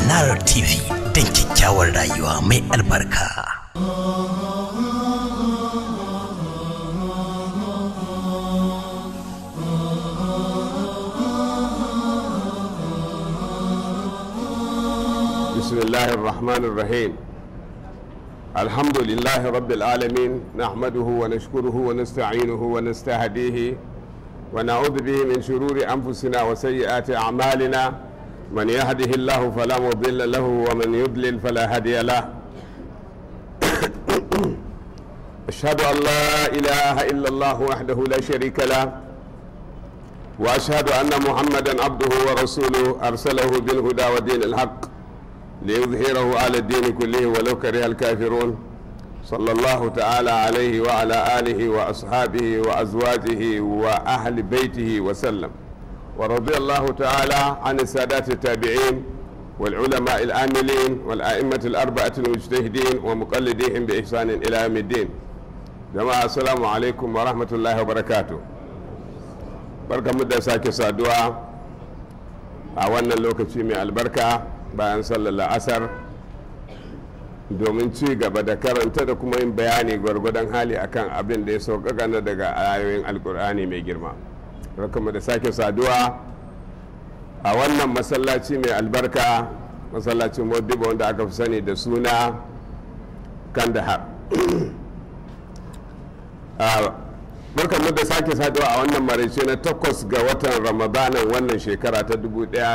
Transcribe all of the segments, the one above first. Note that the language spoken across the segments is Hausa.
Manara TV don kyakkyawar rayuwa mai albarka. بسم الله الرحمن الرحيم الحمد لله رب العالمين نحمده ونشكره ونستعينه ونستهديه ونعوذ به من شرور أنفسنا وسيئات أعمالنا من يهده الله فلا مضل له ومن يضلل فلا هادي له أشهد أن لا إله إلا الله وحده لا شريك له وأشهد أن محمدا عبده ورسوله أرسله بالهدى ودين الحق ليظهره على الدين كله ولو كره الكافرون صلى الله تعالى عليه وعلى آله وأصحابه وأزواجه وأهل بيته وسلم ورضي الله تعالى عن السادات التابعين والعلماء العاملين والأئمة الأربعة المجتهدين ومقلديهم بإحسان إلى يوم الدين جماعة السلام عليكم ورحمة الله وبركاته barkamu da sake saduwa a wannan lokaci mai albarka bayan sallar la'asar domin ci gaba da karanta da kuma yin bayani gwargwadon hali akan abin da ya sauƙaƙa na daga ayoyin alkur'ani mai girma barkamu da sake saduwa a wannan masallaci mai albarka masallacin modibo wanda aka fi sani da suna kandahar barkanmu da sake saduwa a wannan maraice na takwas ga watan ramadanan wannan shekara ta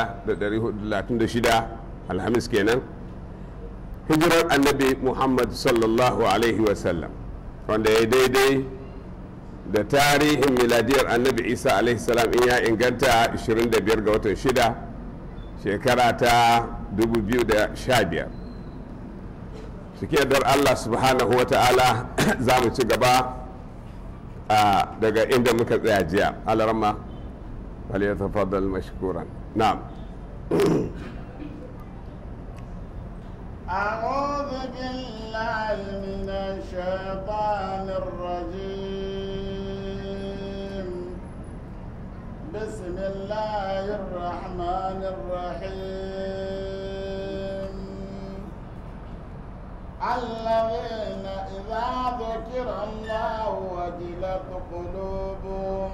1436 alhamis kenan hijirar annabi muhammad sallallahu alaihi wasallam wanda ya daidai da tarihin miladiyar annabi isa alaihi salam in ya inganta 25 ga watan 6 shekara ta 2015 suke dar allah subhanahu wa ta'ala za mu ci gaba daga inda muka tsaya jiya alarma wal ya tafaddal mashkuran na'am أعوذ بالله من الشيطان الرجيم بسم الله الرحمن الرحيم الذين إذا ذكر الله وجلت قلوبهم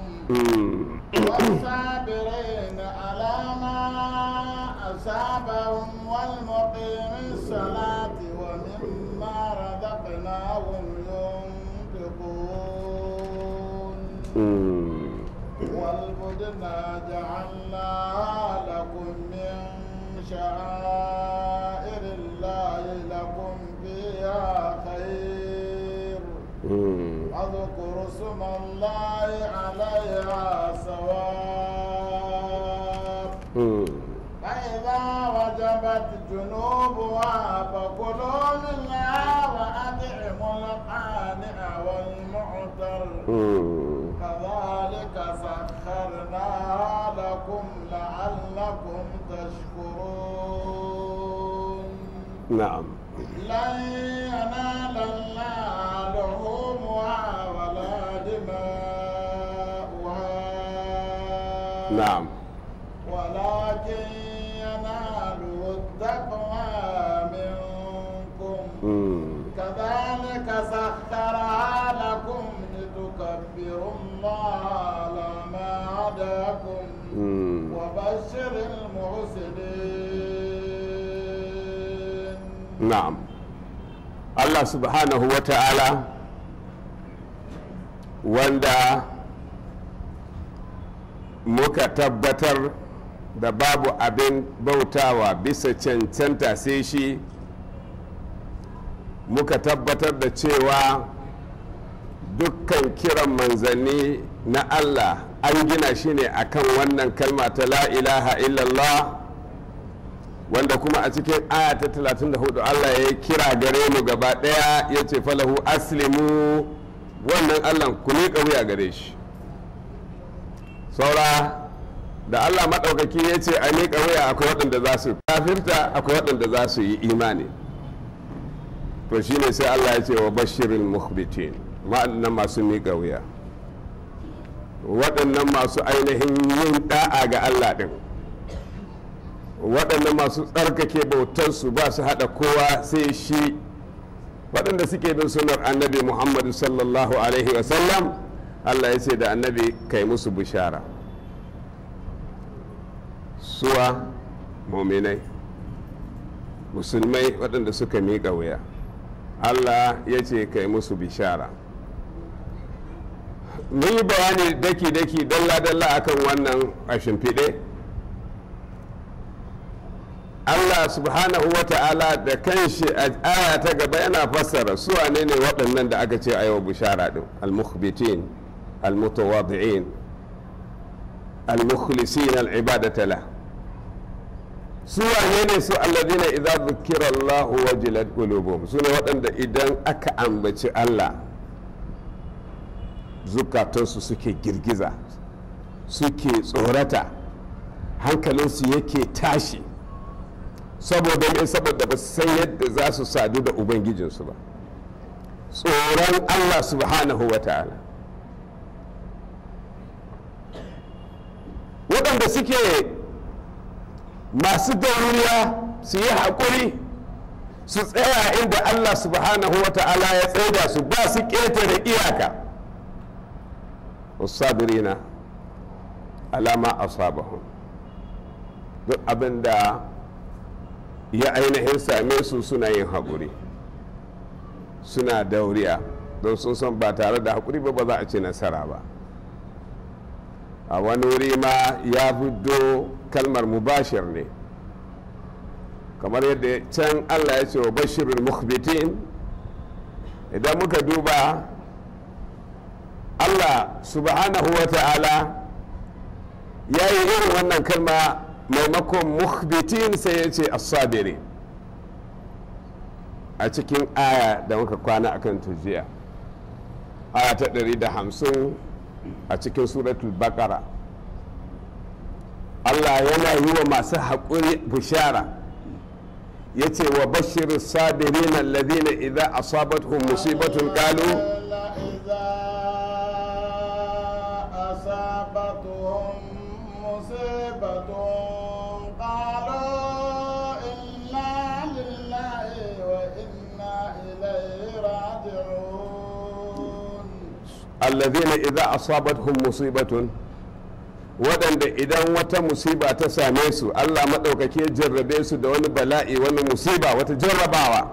والصابرين على ما أصابهم والمقيم الصلاة ومما رزقناهم ينفقون والبدن جعلناها لكم من شعائر الله لكم فيها خير واذكروا اسم الله عليها صواب فإذا وجبت جنوبها فكلوا منها وأطعموا القانع والمعتر كذلك سخرناها لكم لعلكم تشكرون نعم لن ينال الله لحومها ولا دماؤها نعم ولكن يناله التقوى منكم كذلك سخرها لكم لتكبروا الله على ما هداكم وبشر المحسنين na'am Allah subhanahu wa ta'ala wanda muka tabbatar da babu abin bautawa bisa cancanta sai shi muka tabbatar da cewa dukkan kiran manzanni na Allah an gina shi ne akan wannan kalma ta la ilaha illallah wanda kuma a cikin aya ta 34 Allah ya kira gare mu gaba daya ya ce falahu aslimu wannan Allah ku miƙa wuya gare shi saura da Allah maɗaukaki ya ce a miƙa wuya akwai waɗanda za su kafirta akwai waɗanda za su yi imani to shine sai Allah ya ce wa bashirin muhbitin ma'annan masu miƙa wuya waɗannan masu ainihin yin ɗa'a ga Allah ɗin waɗanda masu tsarkake bautarsu ba su haɗa kowa sai shi waɗanda suke bin sunar annabi muhammadu sallallahu alaihi wasallam allah ya ce da annabi kai musu bishara suwa muminai musulmai waɗanda suka miƙa wuya allah ya ce kai musu bishara mun yi bayani daki-daki dalla-dalla akan wannan a shimfiɗe allah subhanahu wa ta'ala da kanshi a aya ta gaba yana fassara su ne ne waɗannan da aka ce a yau bishara ɗin al-mukhbitin al-mutawadi'in al-mukhlisin al-ibadata la su wane ne su alladina idza dhukira Allah wajilat qulubuhum su ne waɗanda idan aka ambaci Allah zukatansu suke girgiza suke tsorata hankalinsu yake tashi saboda ne saboda ba su san yadda za su sadu da ubangijinsu ba tsoron Allah subhanahu wa ta'ala waɗanda suke masu dauriya su yi haƙuri su tsaya inda Allah subhanahu wa ta'ala ya tsaida su ba su ƙetare iyaka usabirina alama asabahum duk abin da ya ainihin same su suna yin haƙuri suna dauriya don sun san ba tare da haƙuri ba ba za a ci nasara ba a wani wuri ma ya fito kalmar mubashir ne kamar yadda can allah ya ce wa bashirin mukhbitin idan muka duba allah subhanahu wa ta'ala ya yi irin wannan kalma maimakon mukhbitin sai ya ce asabiri a cikin aya da muka kwana akan tujiya aya ta 150 a cikin suratul bakara Allah yana yi wa masu haƙuri bishara ya ce wa bashir sabirin alladhina idza asabatuhum musibatun qalu أصابتهم مصيبة قالوا إنا لله وإنا إليه راجعون alladhina idza asabatuhum musibatun waɗanda idan wata musiba ta same su Allah maɗaukaki ya jarrabe su da wani bala'i wani musiba wata jarrabawa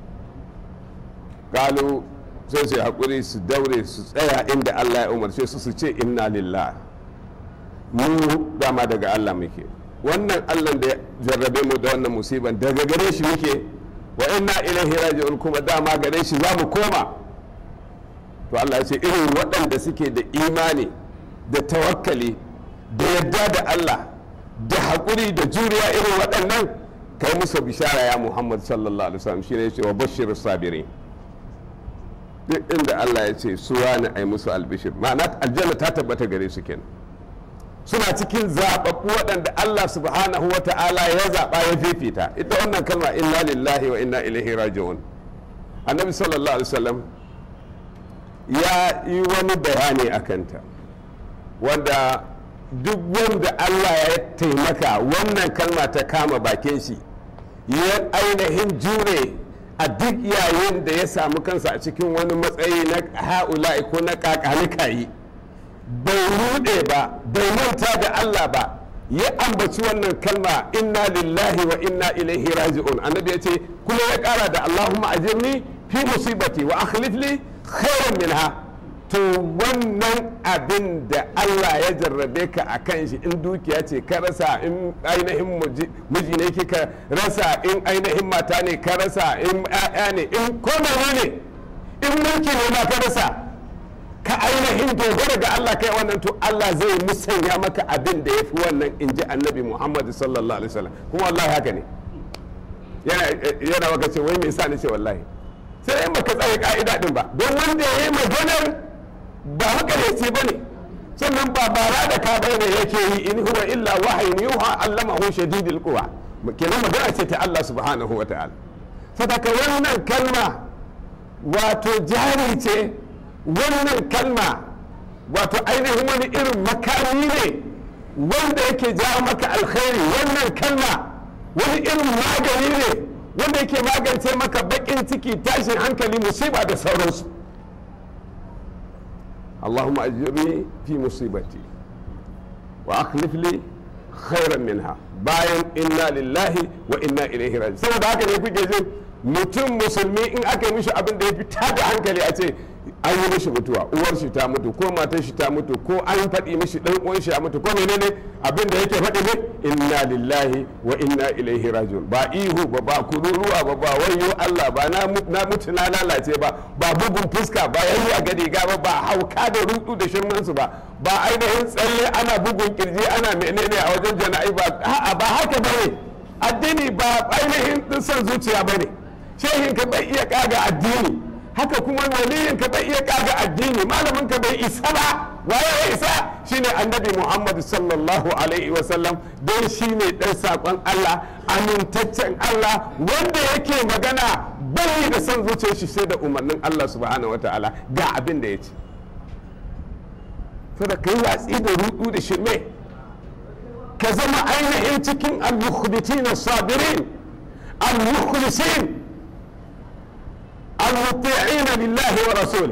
galu sai su haƙuri su daure su tsaya inda Allah ya umarce su su ce inna lillah mu dama daga Allah muke wannan Allah da ya jarrabe mu da wannan musiban daga gare shi muke wa inna ilaihi raji'un kuma dama gare shi za mu koma to Allah ya ce irin waɗanda suke da imani da tawakkali da yadda da Allah da haƙuri da juriya irin waɗannan kai musu bishara ya Muhammad sallallahu alaihi wasallam shine ya ce wa bashir sabirin duk inda Allah ya ce su wani ai musu albishir ma'ana aljanna ta tabbata gare su kenan suna cikin zaɓaɓɓu waɗanda Allah subhanahu wa ta'ala ya zaɓa ya fifita ita wannan kalma inna lillahi wa inna ilaihi raji'un annabi sallallahu alaihi wasallam ya yi wani bayani a kanta wanda duk wanda Allah ya taimaka wannan kalma ta kama bakin shi ya ainihin jure a duk yayin da ya samu kansa a cikin wani matsayi na ha'ula'i ko na kakanikayi bai rude ba bai manta da Allah ba ya ambaci wannan kalma inna lillahi wa inna ilaihi raji'un annabi ya ce kuma ya kara da Allahumma ajirni fi musibati wa akhlif li khairan minha to wannan abin da Allah ya jarrabe ka a kan shi in dukiya ce ka rasa in ainihin miji ne kika rasa in ainihin mata ne ka rasa in ƴaƴa ne in komai ne in mulki ne ma ka rasa ka ainihin dogara ga Allah kai wannan to Allah zai musanya maka abin da ya fi wannan in ji annabi Muhammad sallallahu alaihi wasallam kuma wallahi haka ne yana maka ce wai me yasa ni ce wallahi sai in baka tsaye ka'ida din ba don wanda ya yi maganar ba makareci ba ne sannan ba bara da ka bai ne yake yi in huwa illa wahayin yuha allamahu shadidul quwa kenan magana ce ta Allah subhanahu wa ta'ala sadaka wannan kalma wato jari ce wannan kalma wato ainihin wani irin makami ne wanda yake jawo maka alkhairi wannan kalma wani irin magani ne wanda yake magance maka bakin ciki tashin hankali musiba da sauransu Allahumma ajirni fi musibati wa akhlif li khairan minha bayan inna lillahi wa inna ilaihi raji saboda haka ne kuke jin mutum musulmi in aka yi mishi abin da ya fi tada hankali a ce an yi mishi mutuwa uwar shi ta mutu ko matar shi ta mutu ko an faɗi mishi ɗan uwan shi ya mutu ko menene abin da yake faɗi ne inna lillahi wa inna ilaihi rajiun ba ihu ba ba kururuwa ba ba wayo Allah ba na mutu na lalace ba ba bugun fuska ba yayi a gadi ga ba ba hauka da rudu da shirman su ba ba ainihin tsalle ana bugun kirji ana menene a wajen jana'i ba a'a ba haka bane addini ba ainihin din son zuciya bane shehin ka bai iya kaga addini haka kuma waliyin ka bai iya kaga addini malamin ka bai isa ba waye ya isa shine annabi muhammad sallallahu alaihi wasallam don shine dan sakon allah amintaccen allah wanda yake magana bai da son zuciyar shi sai da umarnin allah subhanahu wataala ga abin da ya ce sada kai watsi da rudu da shirme ka zama ainihin cikin al-mukhbitin as-sabirin al-mukhlisin المطيعين لله ورسوله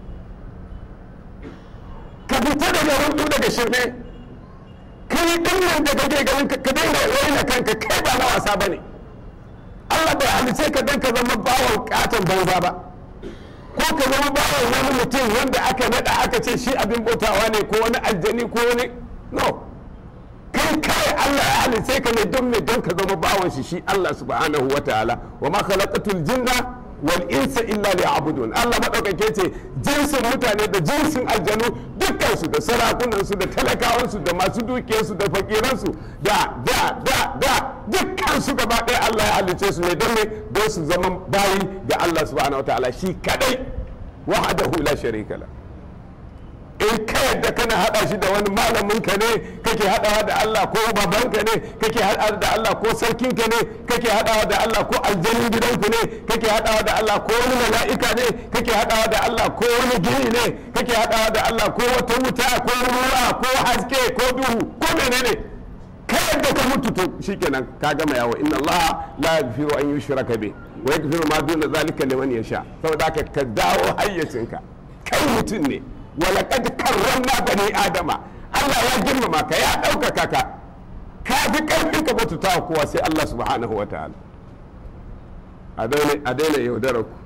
ka fita daga rudu daga shirme kai din nan da kake ganin ka daina raina kanka kai ba na wasa bane Allah bai halice ka dan ka zama bawon katon banza ba ko ka zama bawon wani mutum wanda aka nada aka ce shi abin bautawa ne ko wani aljani ko wani no kai kai Allah ya halice ka ne don me don ka zama bawon shi shi Allah subhanahu wa ta'ala wa ma khalaqatul jinna wal insa illa liya'budun Allah madaukake ce jinsin mutane da jinsin aljanu dukkan su da sarakunan su da talakawan su da masu dukiyar su da fakiran su da da da da dukkan su gaba ɗaya Allah ya halice su ne don ne don su zama bayi ga Allah subhanahu wataala shi kadai wahdahu la sharika la in ka yadda kana hada shi da wani malamin ka ne kake hadawa da Allah ko babanka ne kake hadawa da Allah ko sarkin ka ne kake hadawa da Allah ko aljanin gidanku ne kake hadawa da Allah ko wani mala'ika ne kake hadawa da Allah ko wani gini ne kake hadawa da Allah ko wata wuta ko ruwa ko haske ko duhu ko menene ka yadda ka mutu to shikenan ka gama yawo inna Allah la yaghfiru an yushraka bi wa yaghfiru ma duna zalika liman yasha saboda haka ka dawo hayyacinka kai mutum ne walakad karramna bani adama Allah ya girmama ka ya ɗaukaka ka ka fi ƙarfin ka batuta kowa sai Allah subhanahu wa ta'ala a daina yaudarar ku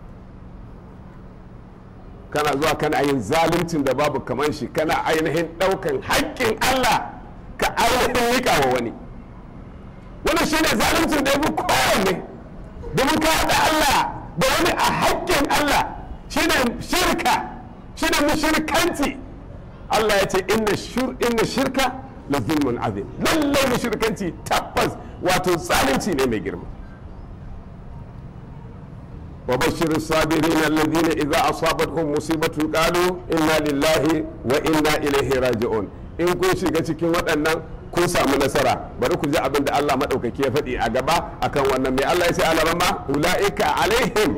kana zuwa kana yin zaluncin da babu kamar shi kana ainihin ɗaukan haƙƙin Allah ka ainihin nika wa wani wannan shine zaluncin da ya fi kowanne domin ka haɗa Allah da wani a haƙƙin Allah shine shirka shine mushrikanci Allah ya ce inna shirka la zulmun azim lallai mushrikanci tabbas wato zalunci ne mai girma wa bashir sabirin alladhina idza asabatuhum musibatun qalu inna lillahi wa inna ilaihi raji'un in kun shiga cikin waɗannan kun samu nasara bari ku ji abin da Allah maɗaukaki ya faɗi a gaba akan wannan mai Allah ya ce alarama ula'ika alaihim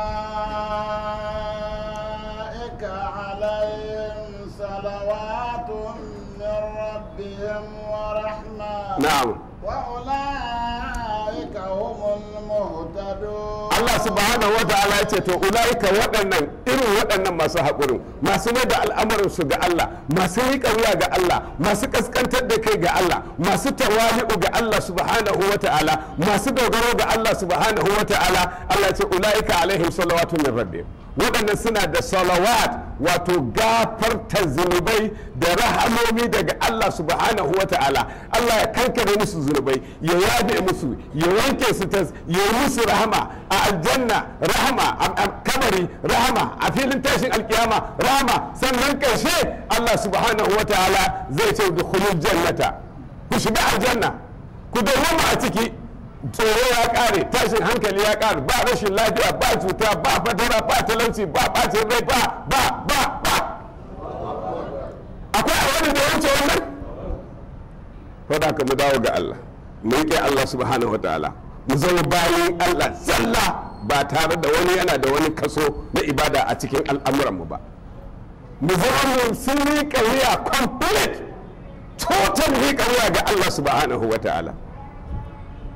أولئك عليهم صلوات من ربهم ورحمة na'am وأولئك هم المهتدون Allah subhanahu wa ta'ala ya ce to ulaika waɗannan irin waɗannan masu haƙurin masu mai da al'amuran su ga Allah masu riƙa wuya ga Allah masu ƙasƙantar da kai ga Allah masu tawali'u ga Allah subhanahu wa ta'ala masu dogaro ga Allah subhanahu wa ta'ala Allah ya ce ulaika alaihim salawatu min rabbihim waɗannan suna da salawat wato gafarta zunubai da rahamomi daga Allah subhanahu wa ta'ala Allah ya kankare musu zunubai ya yabe musu ya wanke su tas ya yi musu rahama a aljanna rahama a kamari rahama a filin tashin alkiyama rahama sannan ƙarshe Allah subhanahu wa ta'ala zai ce dukhulul jannata ku shiga aljanna ku dawwama a ciki tsoro ya kare tashin hankali ya kare ba rashin lafiya ba cuta ba fatara ba talauci ba bacin rai ba ba ba ba akwai a wani da ya wuce wannan fada ka mu dawo ga Allah mu riƙe Allah subhanahu wataala mu zama bayan Allah zalla ba tare da wani yana da wani kaso na ibada a cikin al'amuranmu ba mu zama mu sun riƙa wuya complete total riƙa wuya ga Allah subhanahu wataala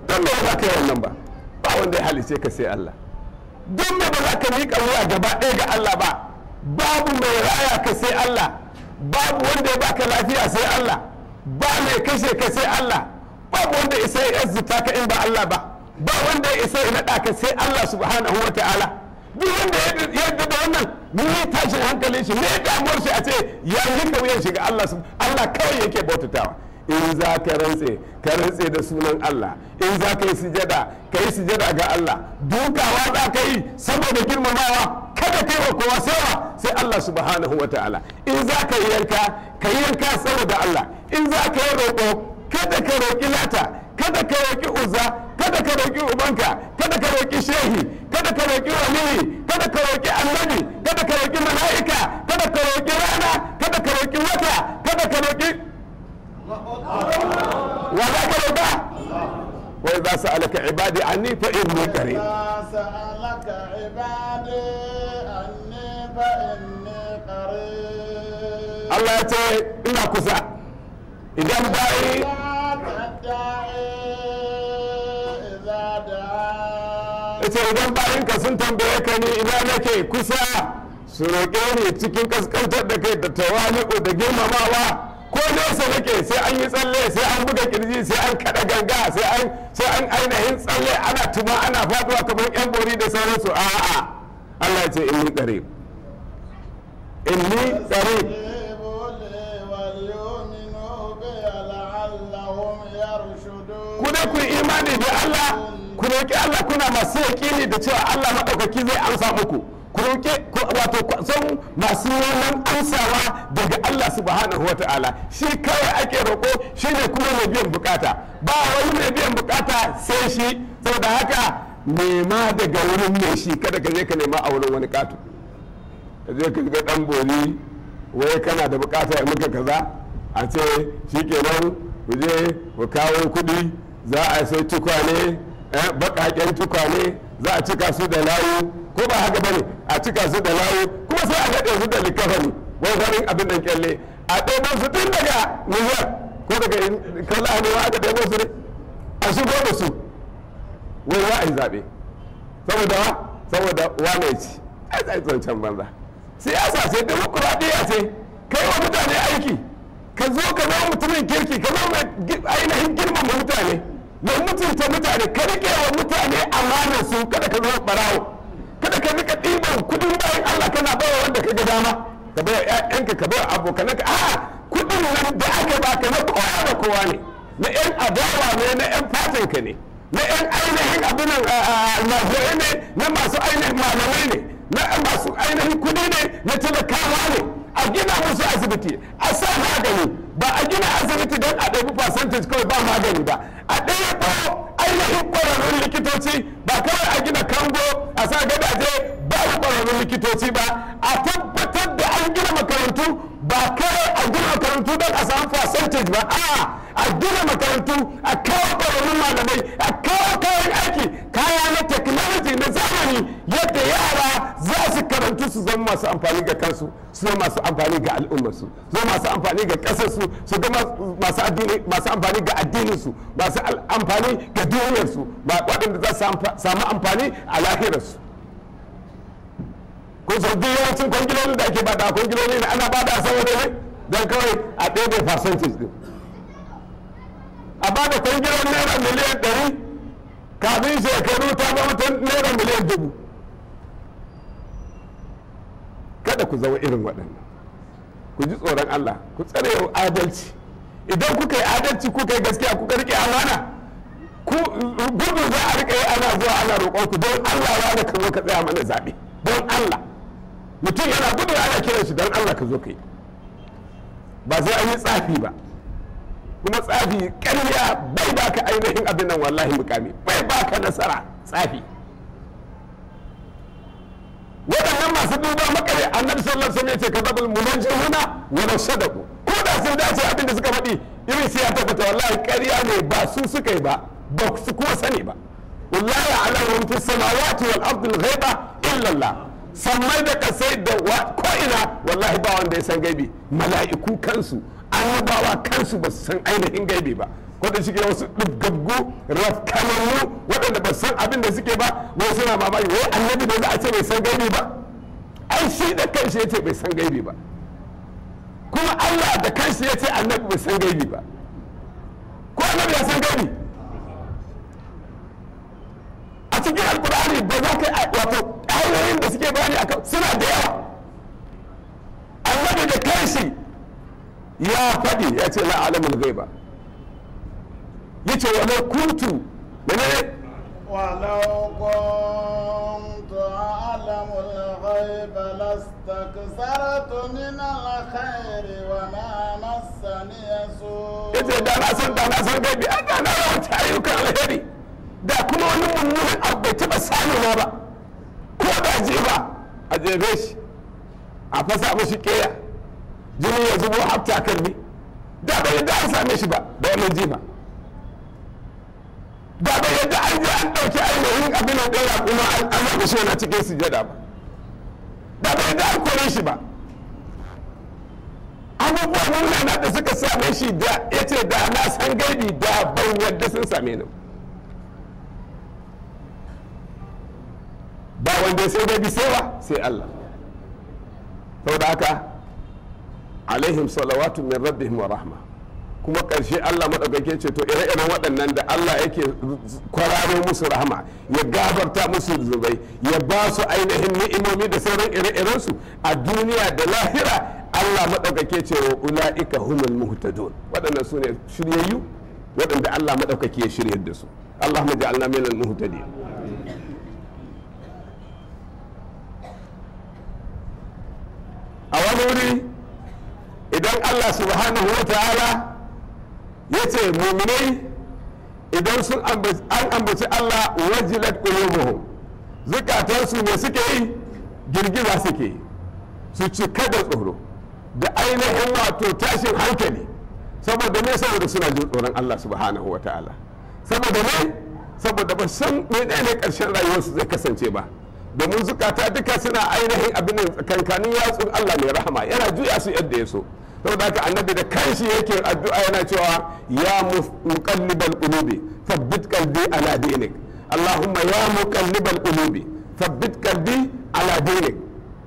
don me ba za ka yi wannan ba ba wanda ya halice ka sai Allah don me ba za ka miƙa wuya gaba ɗaya ga Allah ba babu mai raya ka sai Allah babu wanda ya baka lafiya sai Allah ba mai kashe ka sai Allah babu wanda isa ya azzuta ka in ba Allah ba ba wanda ya isa ya naɗa ka sai Allah subhanahu wa ta'ala duk wanda ya yarda da wannan ni tashin hankalin shi ne damuwar shi a ce ya yi wuyan shi ga Allah sub- Allah kawai yake bautatawa in za ka rantse ka rantse da sunan Allah in za ka yi sujada ka yi sujada ga Allah dukawa za ka yi saboda girmamawa kada kai wa kowa sawa sai Allah subhanahu wa ta'ala in za ka yi yanka ka yi yanka saboda Allah in za ka yi roƙo kada ka roƙi lata kada ka roƙi uzza kada ka roƙi ubanka kada ka roƙi shehi kada ka roƙi waliyi kada ka roƙi annabi kada ka roƙi mala'ika kada ka roƙi rana kada ka roƙi wata kada ka roƙi wa za ka roƙa wa idza sa'alaka ibadi anni fa inni qarib إذا سألك عبادي أني فإني قريب Allah ya ce ina kusa idan bayi لا تدعي إذا دعاني ya ce idan bayinka sun tambaye ka ni ina nake kusa su roƙe ni cikin kaskantar da kai da tawali'u da girmamawa ko nesa nake sai an yi tsalle sai an buga kirji sai an kada ganga sai an sai an ainihin tsalle ana tuma ana faduwa kamar yan bori da sauransu a'a Allah ya ce inni qarib inni qarib استجيبوا لي وليؤمنوا بي لعلهم يرشدون ku dai ku yi imani da Allah ku roƙi Allah kuna masu yaƙini da cewa Allah maɗaukaki zai amsa muku ku roƙi ku- wato ku san masu neman amsawa daga Allah subhanahu wa ta'ala shi kawai ake roƙo shi ne kuma mai biyan bukata ba wani mai biyan bukata sai shi saboda haka nema daga wurin mai shi kada ka je ka nema a wurin wani katu ka je ka ga dan bori wai kana da bukata ya muka kaza a ce shikenan ku je ku kawo kuɗi za a sai tukwane eh, baƙaƙen tukwane za a cika su da layu ko ba haka bane a cika su da layu kuma sai a naɗe su da likafani wai farin abin da kyalle a ɗebo su tun daga Nijar ko daga kala ne wa aka ɗebo su ne a shigo da su wai za a yi zaɓe saboda wa saboda wane ci ai tsaye zancen banza siyasa ce demokuraɗiyya ce kai wa mutane aiki ka zo ka zama mutumin kirki ka zama mai gi- ainihin girmama mutane mai mutunta mutane ka rike wa mutane amanar su kada ka zama barawo kada ka rika ɗiban kuɗin bayan Allah kana bawa wanda ka ga dama ka bawa ƴaƴanka ka bawa abokananka a'a kuɗin nan da aka baka na kowa da kowa ne na ƴan adawa ne na ƴan fatanka ne na ƴan ainihin abinan almajirai ne na masu ainihin malamai ne na masu ainihin kuɗi ne na talakawa ne a gina musu asibiti a sa magani ba a gina asibiti don a ɗabi percentage kawai ba magani ba a ɗaya ko ainihin ƙwararrun likitoci ba kawai a gina kango a sa gadaje ba ƙwararrun likitoci ba a tabbatar da an gina makarantu ba kawai a gina makarantu don a samu percentage ba a a gina makarantu a kawo ƙwararrun malamai a kawo kayan aiki kaya na technology na zamani yadda yara za su karantu su zama masu amfani ga kansu su zama masu amfani ga al'ummarsu su zama masu amfani ga ƙasarsu su zama masu addini masu amfani ga addininsu masu al- amfani ga duniyarsu ba waɗanda za su amfa- samu amfani a lahirarsu kun san duk yawancin kwangilolin da ake bada kwangiloli ne ana bada saboda ne don kawai a ɗaya percentage din a bada kwangilon naira miliyan ɗari kafin shekaru ta zama ta naira miliyan dubu kada ku zama irin waɗannan ku ji tsoron Allah ku tsare yau adalci idan kuka yi adalci kuka yi gaskiya kuka rike amana ku gudu za a rika yi ana zuwa ana roƙon ku don Allah ya da ka zo ka tsaya mana zaɓe don Allah mutum yana gudu ana kiran shi don Allah ka zo ka yi ba sai an yi tsafi ba kuma tsafi ƙarya bai baka ainihin abin nan wallahi mukami bai baka nasara tsafi waɗannan masu duba makare annabi sallallahu alaihi wasallam ya ce kadabul munajjihuna wa law sadaqu ko da sun dace abin da suka faɗi irin sai ya tabbata wallahi ƙarya ne ba su suka yi ba ba su kuma sani ba wallahi ala man fi samawati wal ardi al ghaiba illa Allah sammai da kasai da ko ina wallahi ba wanda ya san gaibi mala'iku kansu annabawa kansu ba su san ainihin gaibi ba ko da shige wasu dubgaggu rafkanannu waɗanda ba san abin da suke ba wai suna mamaki wai annabi da za a ce bai san gaibi ba ai shi da kanshi ya ce bai san gaibi ba kuma Allah da kanshi ya ce annabi bai san gaibi ba ko annabi ya san gaibi a cikin alkur'ani ba za ka wato ayoyin da suke bayani akan suna da yawa annabi da kanshi ya faɗi ya ce la'alamul gaiba ya ce wa kuntu menene ولو كنت أعلم الغيب لاستكثرت من الخير وما مسني سوء ya ce da na san da na san gaibi an da na yawancin ayyukan alheri da kuma wani mummunan abu bai taɓa samuna ba ko da je ba a jefe shi a fasa mashi keya jini ya zubo hafta kalmi da bai yadda an same shi ba da wannan jifa da bai yadda an je an ɗauki ainihin abin da ɗaya kuma an zaɓi shi yana cikin sujada ba da bai yadda an kore shi ba abubuwan munana da suka same shi da ya ce da na san gaibi da ban yadda sun same ni ba wanda sai gaibi sai ba sai Allah saboda haka alaihim salawatu min rabbihim wa rahma kuma ƙarshe Allah maɗaukake ce to ire-iren waɗannan da Allah yake kwararo musu rahama ya gafarta musu zubai ya ba su ainihin ni'imomi da sauran ire-irensu a duniya da lahira Allah maɗaukake ce wa ula'ika humul muhtadun waɗannan su ne shiryayyu waɗanda Allah maɗaukake ya shiryar da su Allahumma ja'alna minal muhtadin a wani wuri idan Allah subhanahu wa ta'ala ya ce muminai idan sun an ambaci Allah wajilat qulubuhum zukatansu ne suke yi girgiza suke yi su cika da tsoro da ainihin wato tashin hankali saboda ne saboda suna jin tsoron Allah subhanahu wa ta'ala saboda ne saboda ba san menene karshen rayuwarsu zai kasance ba domin zukata duka suna ainihin abin tsakankanin yatsun Allah mai rahama yana juya su yadda ya so saboda haka annabi da kanshi yake addu'a yana cewa ya muqallibal qulubi thabbit qalbi ala dinik allahumma ya muqallibal qulubi thabbit qalbi ala dinik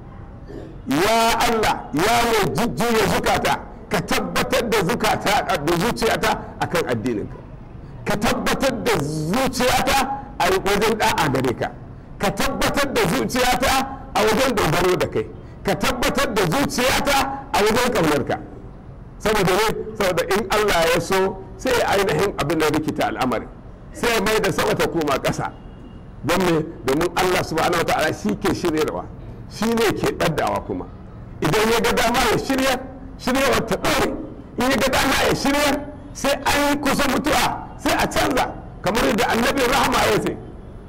ya Allah ya mai jujjuya zukata ka tabbatar da zukata da zuciyata akan addininka ka tabbatar da zuciyata a wajen da'a gare ka ka tabbatar da zuciyata a wajen dogaro da kai ka tabbatar da zuciyata a wajen ƙaunarka saboda ne saboda in Allah ya so sai ya ainihin abin da rikita al'amari sai ya mai da sama ta koma ƙasa don me domin Allah subhanahu ta'ala shi ke shiryarwa shi ne ke ɗaddawa kuma idan ya ga dama ya shirya shiryawar ta ɗore in ya ga dama ya shirya sai an yi kusa mutuwa sai a canza kamar yadda annabi rahama ya ce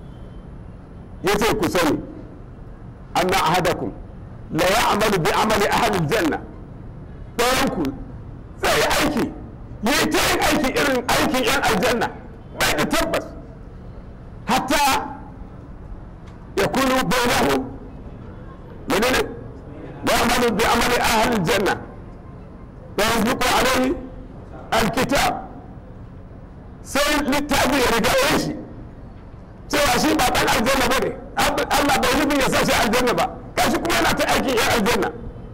ya ce ku sani anna ahadakum la ya'malu bi amali ahli janna ɗayan ku zai yi aiki ya yi ta yin aiki irin aikin yan aljanna bai da tabbas hatta ya kunu bainahu menene la ya'malu bi amali ahli janna wa yasbiqu alayhi alkitab sai littafi ya riga shi cewa shi ba dan aljanna ba ne Allah bai nufin ya sa shi aljanna ba kashi kuma yana ta aikin yan aljanna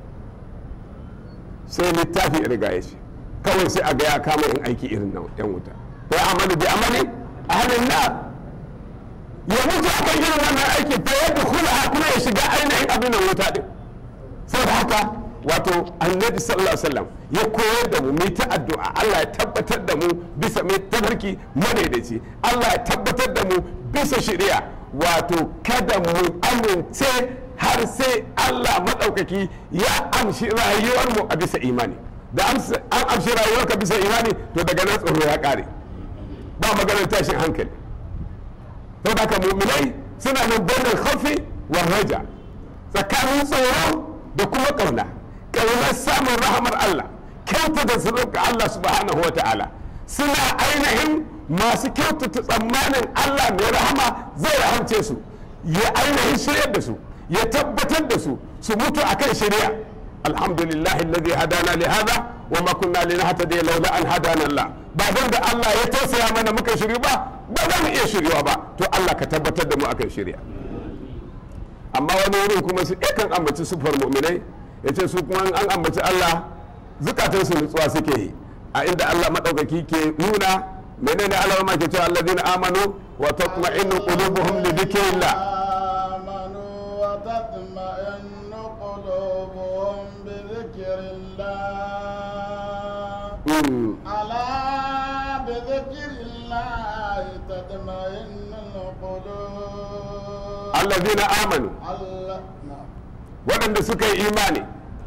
sai littafi ya riga ya shi kawai sai a ga ya kama yin aiki irin na yan wuta ya amalu bi amali ahlin nar ya mutu akan irin wannan aiki fa ya dukula kuma ya shiga ainihin abin nan wuta din saboda haka wato annabi sallallahu alaihi wasallam ya koyar da mu mu ta addu'a Allah ya tabbatar da mu bisa mai tabarki madaidaci Allah ya tabbatar da mu bisa shari'a wato kada mu amince har sai Allah maɗaukaki ya amshi rayuwar mu a bisa imani da an amshi rayuwarka bisa imani to daga nan tsoro ya ƙare ba maganar tashin hankali saboda haka mu'minai suna nan bainar khawfi wa raja tsakanin tsoro da kuma ƙauna ƙaunar samun rahamar Allah kyautata sirrinka Allah subhanahu wa ta'ala suna ainihin masu kyautata tsammanin Allah mai rahama zai rahamce su ya ainihin shiryar da su ya tabbatar da su su mutu akan shari'a alhamdulillah alladhi hadana li hadha wa ma kunna linahtadiya laula an hadana Allah ba dan da Allah ya tausaya mana muka shiryu ba ba za mu iya shiryuwa ba to Allah ka tabbatar da mu akan shirya amma wani wurin kuma su kan ambaci sufar mu'minai ya ce su kuma an ambaci Allah zukatansu nutsuwa suke yi a inda Allah maɗaukaki ke nuna menene Allah ma ke cewa alladhina amanu wa tatma'innu qulubuhum li dhikrillah آمنوا وتطمئن قلوبهم بذكر الله Mm. ألا بذكر الله تطمئن القلوب alladhina amanu الله نعم waɗanda suka yi imani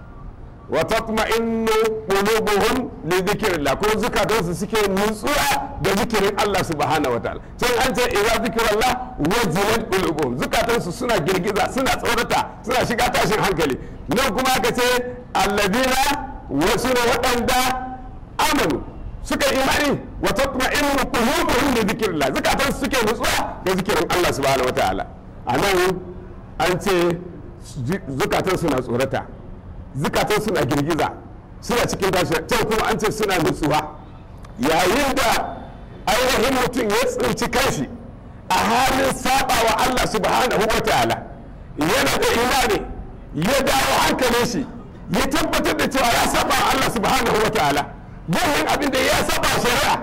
wa tatma'innu qulubuhum li dhikrillah ko zukatansu suke nutsuwa da zikirin Allah subhanahu wataala can an ce idza zikrullah wajilat qulubuhum zukatansu suna girgiza suna tsorata suna shiga tashin hankali nan kuma aka ce alladina wasu ne waɗanda amanu suka yi imani wa tatma'innu qulubuhum li dhikrillah zukatansu suke nutsuwa da zikirin Allah subhanahu wataala anan an ce zukatan suna tsorata zukatan suna girgiza suna cikin tashi can kuma an ce suna nutsuwa yayin da ainihin mutum ya tsinci kanshi a halin saba wa Allah subhanahu wa ta'ala yana da imani ya dawo hankalin shi ya tabbatar da cewa ya saba wa Allah subhanahu wa ta'ala wannan abin da ya saba shari'a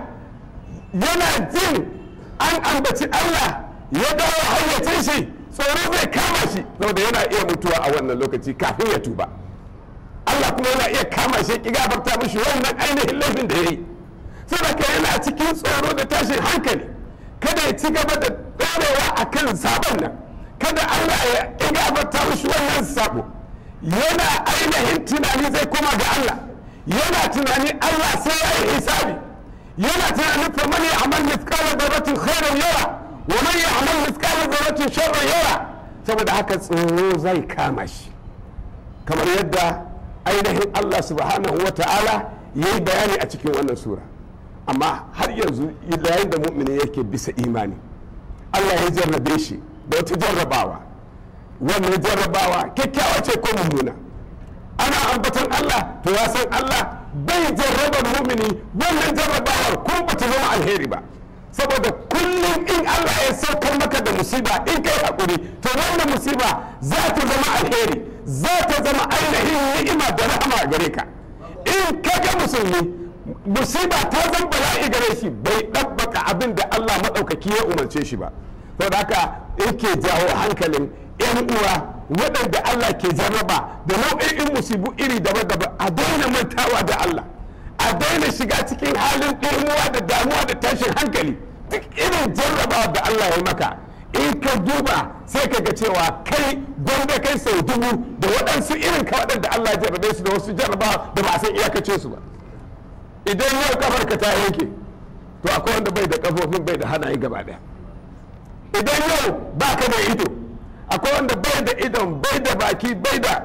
yana jin an ambaci Allah ya dawo hayyacin shi tsoro zai kama shi saboda yana iya mutuwa a wannan lokaci kafin ya tuba Allah kuma yana iya kama shi ki gafarta mishi wannan ainihin laifin da ya yi saboda yana cikin tsoro da tashin hankali kada ya ci gaba da ɗorewa a kan sabon nan kada Allah ya ki gafarta mishi wannan sabo yana ainihin tunani zai koma ga Allah yana tunani Allah sai ya yi hisabi yana tunanin faman ya amal mithqala dharratin khairan yara wa man ya amal mithqala dharratin sharran yara saboda haka tsoro zai kama shi kamar yadda ainihin Allah subhanahu wa ta'ala ya yi bayani a cikin wannan sura amma har yanzu yayin da mu'mini yake bisa imani Allah ya jarrabe shi da wata jarrabawa wannan jarrabawa kyakkyawa ce ko mummuna ana ambaton Allah to ya san Allah bai jarrabar mumini wannan jarrabawar kun ba ta zama alheri ba saboda kullum in Allah ya saukar maka da musiba in kai hakuri to wannan musiba za ta zama alheri za ta zama ainihin ni'ima da rahama gare ka in ka ga musulmi musiba ta zama bala'i gare shi bai ɗabbaka abin da Allah maɗaukaki ya umarce shi ba saboda haka yake jawo hankalin 'yan uwa waɗanda Allah ke jarraba da nau'in musibu iri daban-daban a daina mantawa da Allah a daina shiga cikin halin ɗimuwa da damuwa da tashin hankali duk irin jarrabawa da Allah ya maka in ka duba sai ka ga cewa kai gwanda kai sau dubu da waɗansu irin ka waɗanda Allah ya jarrabe su da wasu jarrabawa da ba a san iyakacin su ba idan yau kafar ka ta yanke to akwai wanda bai da kafofin bai da hanaye gaba ɗaya idan yau ba ka da ido akwai wanda bai da idon bai da baki bai da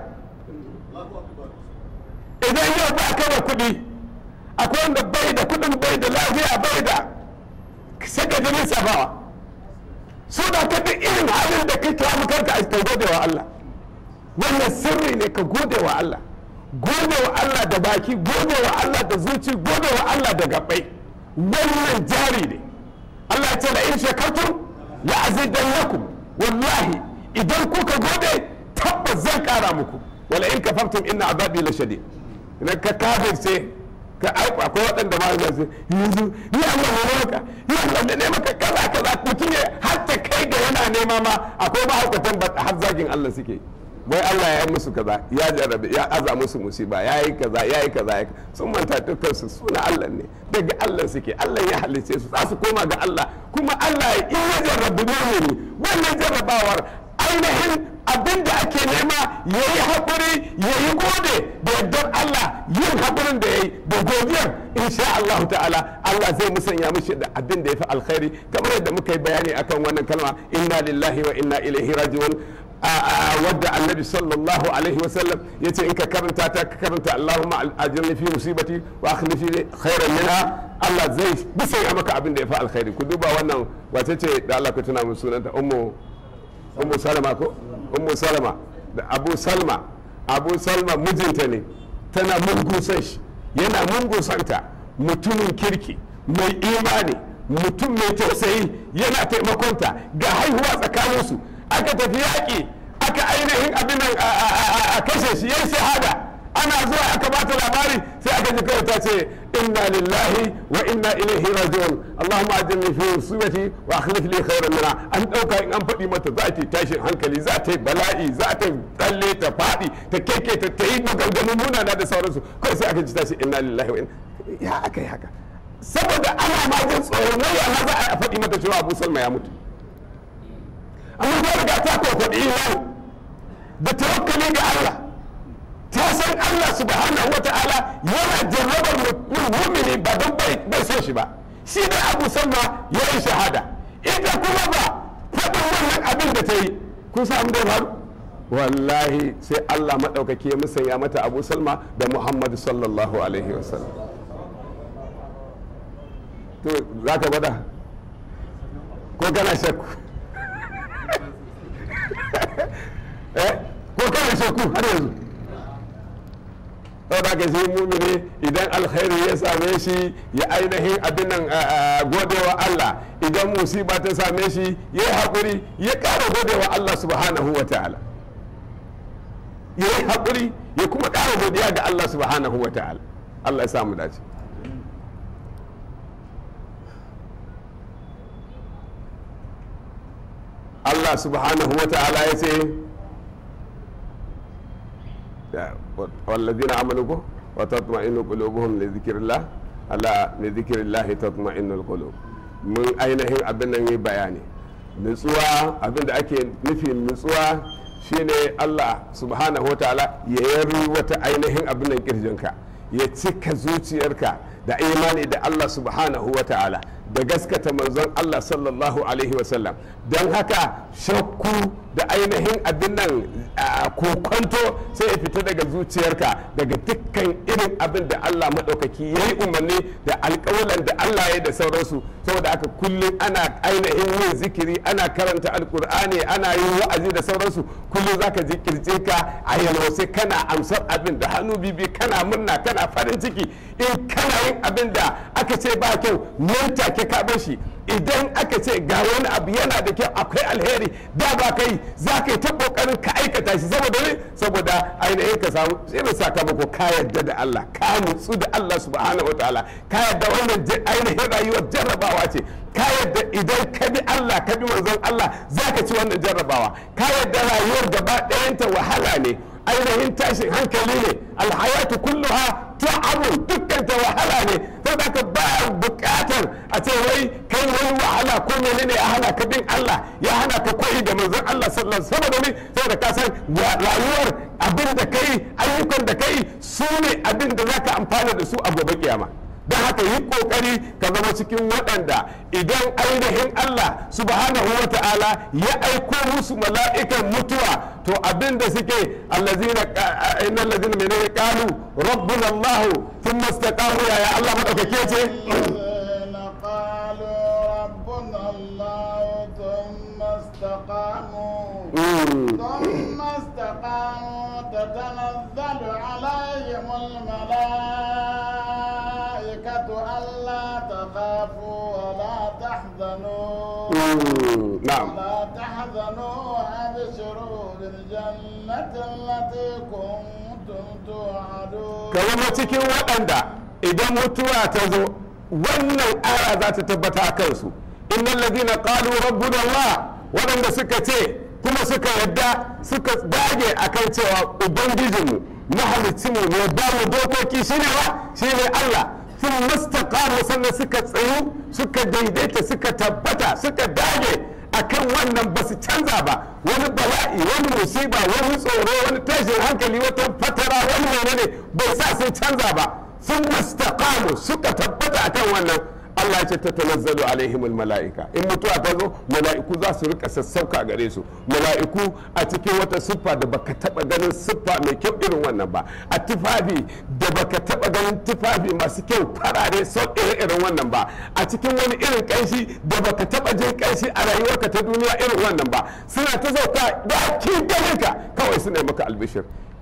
idan yau ba ka da kuɗi akwai wanda bai da kuɗin bai da lafiya bai da saka jinin safawa so da ka duk irin halin da kake samu kanka a kai gode wa Allah wannan sirri ne ka gode wa Allah gode wa Allah da baki gode wa Allah da zuci gode wa Allah da gabai wannan jari ne Allah ya ce la in shakartum la azidannakum wallahi idan kuka gode tabbas zan kara muku wala in kafartum inna azabi la shadid idan ka kafirce ka aiko akwai waɗanda ma za su yanzu ni Allah ne maka ni Allah ne maka kaza kaza mutum ya har ta kai ga yana nema ma akwai mahaukatan ba har zagin Allah suke wai Allah ya yi musu kaza ya jarabe ya aza musu musiba ya yi kaza ya yi kaza ya sun manta dukkan su suna Allah ne daga Allah suke Allah ya halice su za su koma ga Allah kuma Allah in ya jarrabu ne wannan jarrabawar ainihin abin da ake nema ya yi haƙuri ya yi gode da yardar Allah yin haƙurin da ya yi da godiyar insha Allah ta'ala Allah zai musanya mishi da abin da ya fi alkhairi kamar yadda muka yi bayani akan wannan kalma inna lillahi wa inna ilaihi raji'un wadda annabi sallallahu alaihi wasallam ya ce in ka karanta ta ka karanta Allahumma ajirni fi musibati wa akhlifi khairan minha Allah zai musanya maka abin da ya fi alkhairi ku duba wannan wace ce da Allah ku tuna mun sunanta ummu ummu salama ko ummu salama da abu salma abu salma mijinta ne tana mugun son shi yana mungun santa mutumin kirki mai imani mutum mai tausayi yana taimakonta ga haihuwa tsakaninsu aka tafi yaƙi aka ainihin abin nan a- a a- a kashe shi yayi shahada ana zuwa aka ba ta labari sai aka ji kawai ta ce inna lillahi wa inna ilaihi raji'un allahumma ajirni fi musibati wa akhlif li khairan minha an dauka in an faɗi mata za ta yi tashin hankali za ta yi bala'i za ta tsalle ta faɗi ta keke ta ta yi maganganun munana da sauransu kawai sai aka ji ta ce inna lillahi wa inna ya aka yi haka saboda ana ma jin tsoron wai ya za a faɗi mata cewa abu salma ya mutu amma ta riga ta kwafaɗi imani da tawakkali ga Allah ta san Allah subhanahu wa ta'ala yana jarrabar mumini ba don bai so shi ba shi da abu salma ya yi shahada ita kuma ba faɗin wannan abin da ta yi kun samu da faru wallahi sai Allah maɗaukaki ya musanya mata abu salma da muhammadu sallallahu alaihi wasallam to za ka gwada ko kana shakku eh ko kana shakku har yanzu saboda ka shi mumini idan alkhairi ya same shi ya ainihin abin nan godewa Allah idan musiba ta same shi ya yi haƙuri ya ƙara godewa Allah subhanahu wa ta'ala ya yi haƙuri ya kuma ƙara godiya ga Allah subhanahu wa ta'ala Allah ya samu dace Allah subhanahu wa ta'ala ya ce والذين آمنوا وتطمئن قلوبهم لذكر الله ألا لذكر الله تطمئن القلوب mun ainihin abin nan yi bayani nutsuwa abin da ake nufi nutsuwa shine Allah subhanahu wa ta'ala ya yari wata ainihin abin nan kirjinka ya cika zuciyarka da imani da Allah subhanahu wa ta'ala da gaskata manzon Allah sallallahu alaihi wasallam don haka shakku da ainihin abin nan kokonto sai ya fita daga zuciyarka daga dukkan irin abin da Allah maɗaukaki ya yi umarni da alƙawalan da Allah ya yi da sauransu saboda haka kullum ana ainihin yin zikiri ana karanta alƙur'ani ana yin wa'azi da sauransu kullum zaka ji kirjinka a yalwace kana amsar abin da hannu bibi kana murna kana farin ciki in kana yin abin da aka ce ba kyau nan take ka bar shi idan aka ce ga wani abu yana da kyau akwai alheri da ba kai za ka yi ta kokarin ka aikata shi saboda ne saboda ainihin ka samu irin sakamako ka yarda da Allah ka nutsu da Allah subhanahu wa ta'ala ka yarda wannan ainihin rayuwar jarrabawa ce ka yarda idan ka bi Allah ka bi manzon Allah za ka ci wannan jarrabawa ka yarda rayuwar gaba ɗayanta wahala ne ainihin tashin hankali ne alhayatu kulluha ta'abun dukkan ta wahala ne saboda ka ba bukatar a ce wai kai wani wahala ko menene ya hana ka bin Allah ya hana ka koyi da manzon Allah sallallahu alaihi wasallam saboda ne saboda ka san rayuwar abin da kai ayyukan da kai su ne abin da zaka amfana da su a gobe kiyama don haka yi kokari ka zama cikin waɗanda idan ainihin Allah subhanahu wa ta'ala ya aiko musu mala'ikan mutuwa to abin da suke allazina innal ladina menene qalu rabbuna Allah thumma istaqamu ya Allah madaukake ce الذين قالوا ربنا الله ثم استقاموا ثم استقاموا تتنزل عليهم الملائكة ألا تخافوا ولا تحزنوا na'am ولا تحزنوا وأبشروا بالجنة التي كنتم توعدون ka zama cikin waɗanda idan mutuwa ta zo wannan aya za ta tabbata a kansu innal ladina qalu rabbuna Allah waɗanda suka ce kuma suka yadda suka dage akan cewa ubangijinmu mahalicinmu ne ba mu dokoki shine ba shine Allah sun mustaqamu sannan suka tsayu suka daidaita suka tabbata suka dage akan wannan ba su canza ba wani bala'i wani musiba wani tsoro wani tashin hankali wata fatara wani menene bai sa sun canza ba sun mustaqamu suka tabbata akan wannan Allah ya ce ta tanazzalu alaihimul mala'ika in mutuwa ta zo mala'iku za su rika sassauka gare su mala'iku a cikin wata siffa da baka taba ganin siffa mai kyau irin wannan ba a tufafi da baka taba ganin tufafi masu kyau farare sau irin wannan ba a cikin wani irin kanshi da baka taba jin kanshi a rayuwarka ta duniya irin wannan ba suna ta sauka da kin ganin ka kawai su ne maka albishir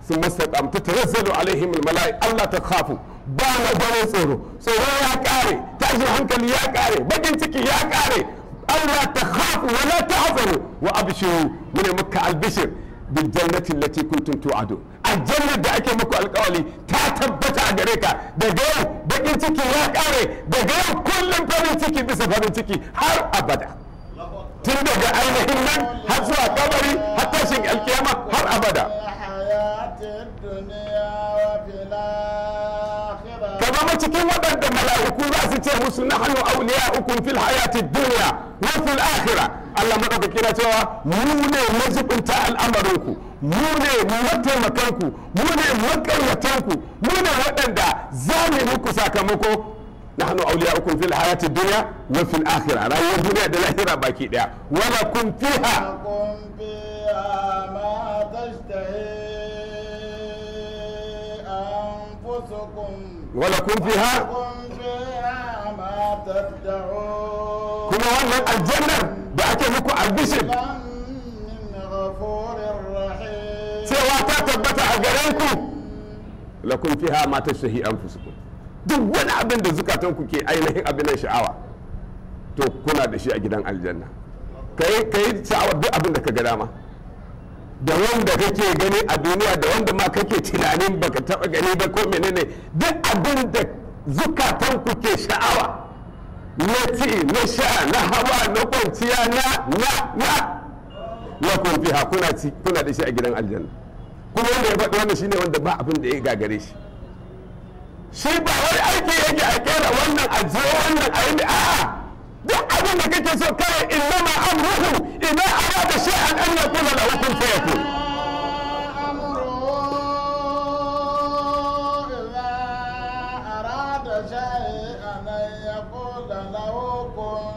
sun mastaqam tatanazzalu alaihim almalai Allah ta khafu ba na ganin tsoro tsoro ya kare tashin hankali ya kare bakin ciki ya kare Allah ta khafu wa la tahzanu wa abshiru mun maka albishir bil jannati allati kuntum tu'adu aljanna da ake muku alkawali ta tabbata a gare ka daga yau bakin ciki ya kare daga yau kullum farin ciki bisa farin ciki har abada tun daga ainihin nan har zuwa kabari har tashin alkiyama har abada الحياة الدنيا وفي الآخرة ka zama cikin waɗanda mala'iku za su ce musu na hannu auliya ukun fil hayati duniya wa fil akhira Allah madaukaki na cewa mu ne mazubinta al'amarinku mu ne mataimakanku mu ne makayyatanku mu ne waɗanda za mu yi muku sakamako na hannu auliya ukun fil hayati duniya wa fil akhira rayuwar duniya da lahira baki daya wala kun fiha لكم فيها ما تشتهي أنفسكم wala kun fiha لكم فيها ما تدعون kuma wannan aljannar da ake muku albishir من غفور رحيم cewa ta tabbata a gare ku lakum fiha ma tashtahi anfusukum duk wani abin da zukatan ku ke ainihin abin nan sha'awa to kuna da shi a gidan aljanna kai kai sha'awar duk abin da ka ga dama da wanda kake gani a duniya da wanda ma kake tunanin baka taba gani ba ko menene duk abin da zukatan ku ke sha'awa na ci na sha na hawa na kwanciya na na na lakum fiha kuna ci kuna da shi a gidan aljanna kuma wanda ya faɗi wannan shine wanda ba abin da ya gagare shi shi ba wai aiki yake a kera wannan a je wannan a yi a'a duk abin da kake so kawai innama amruhu idan arada shay'an an yakuna lahu kun fayakun أمره إذا أراد شيئا أن يقول له كن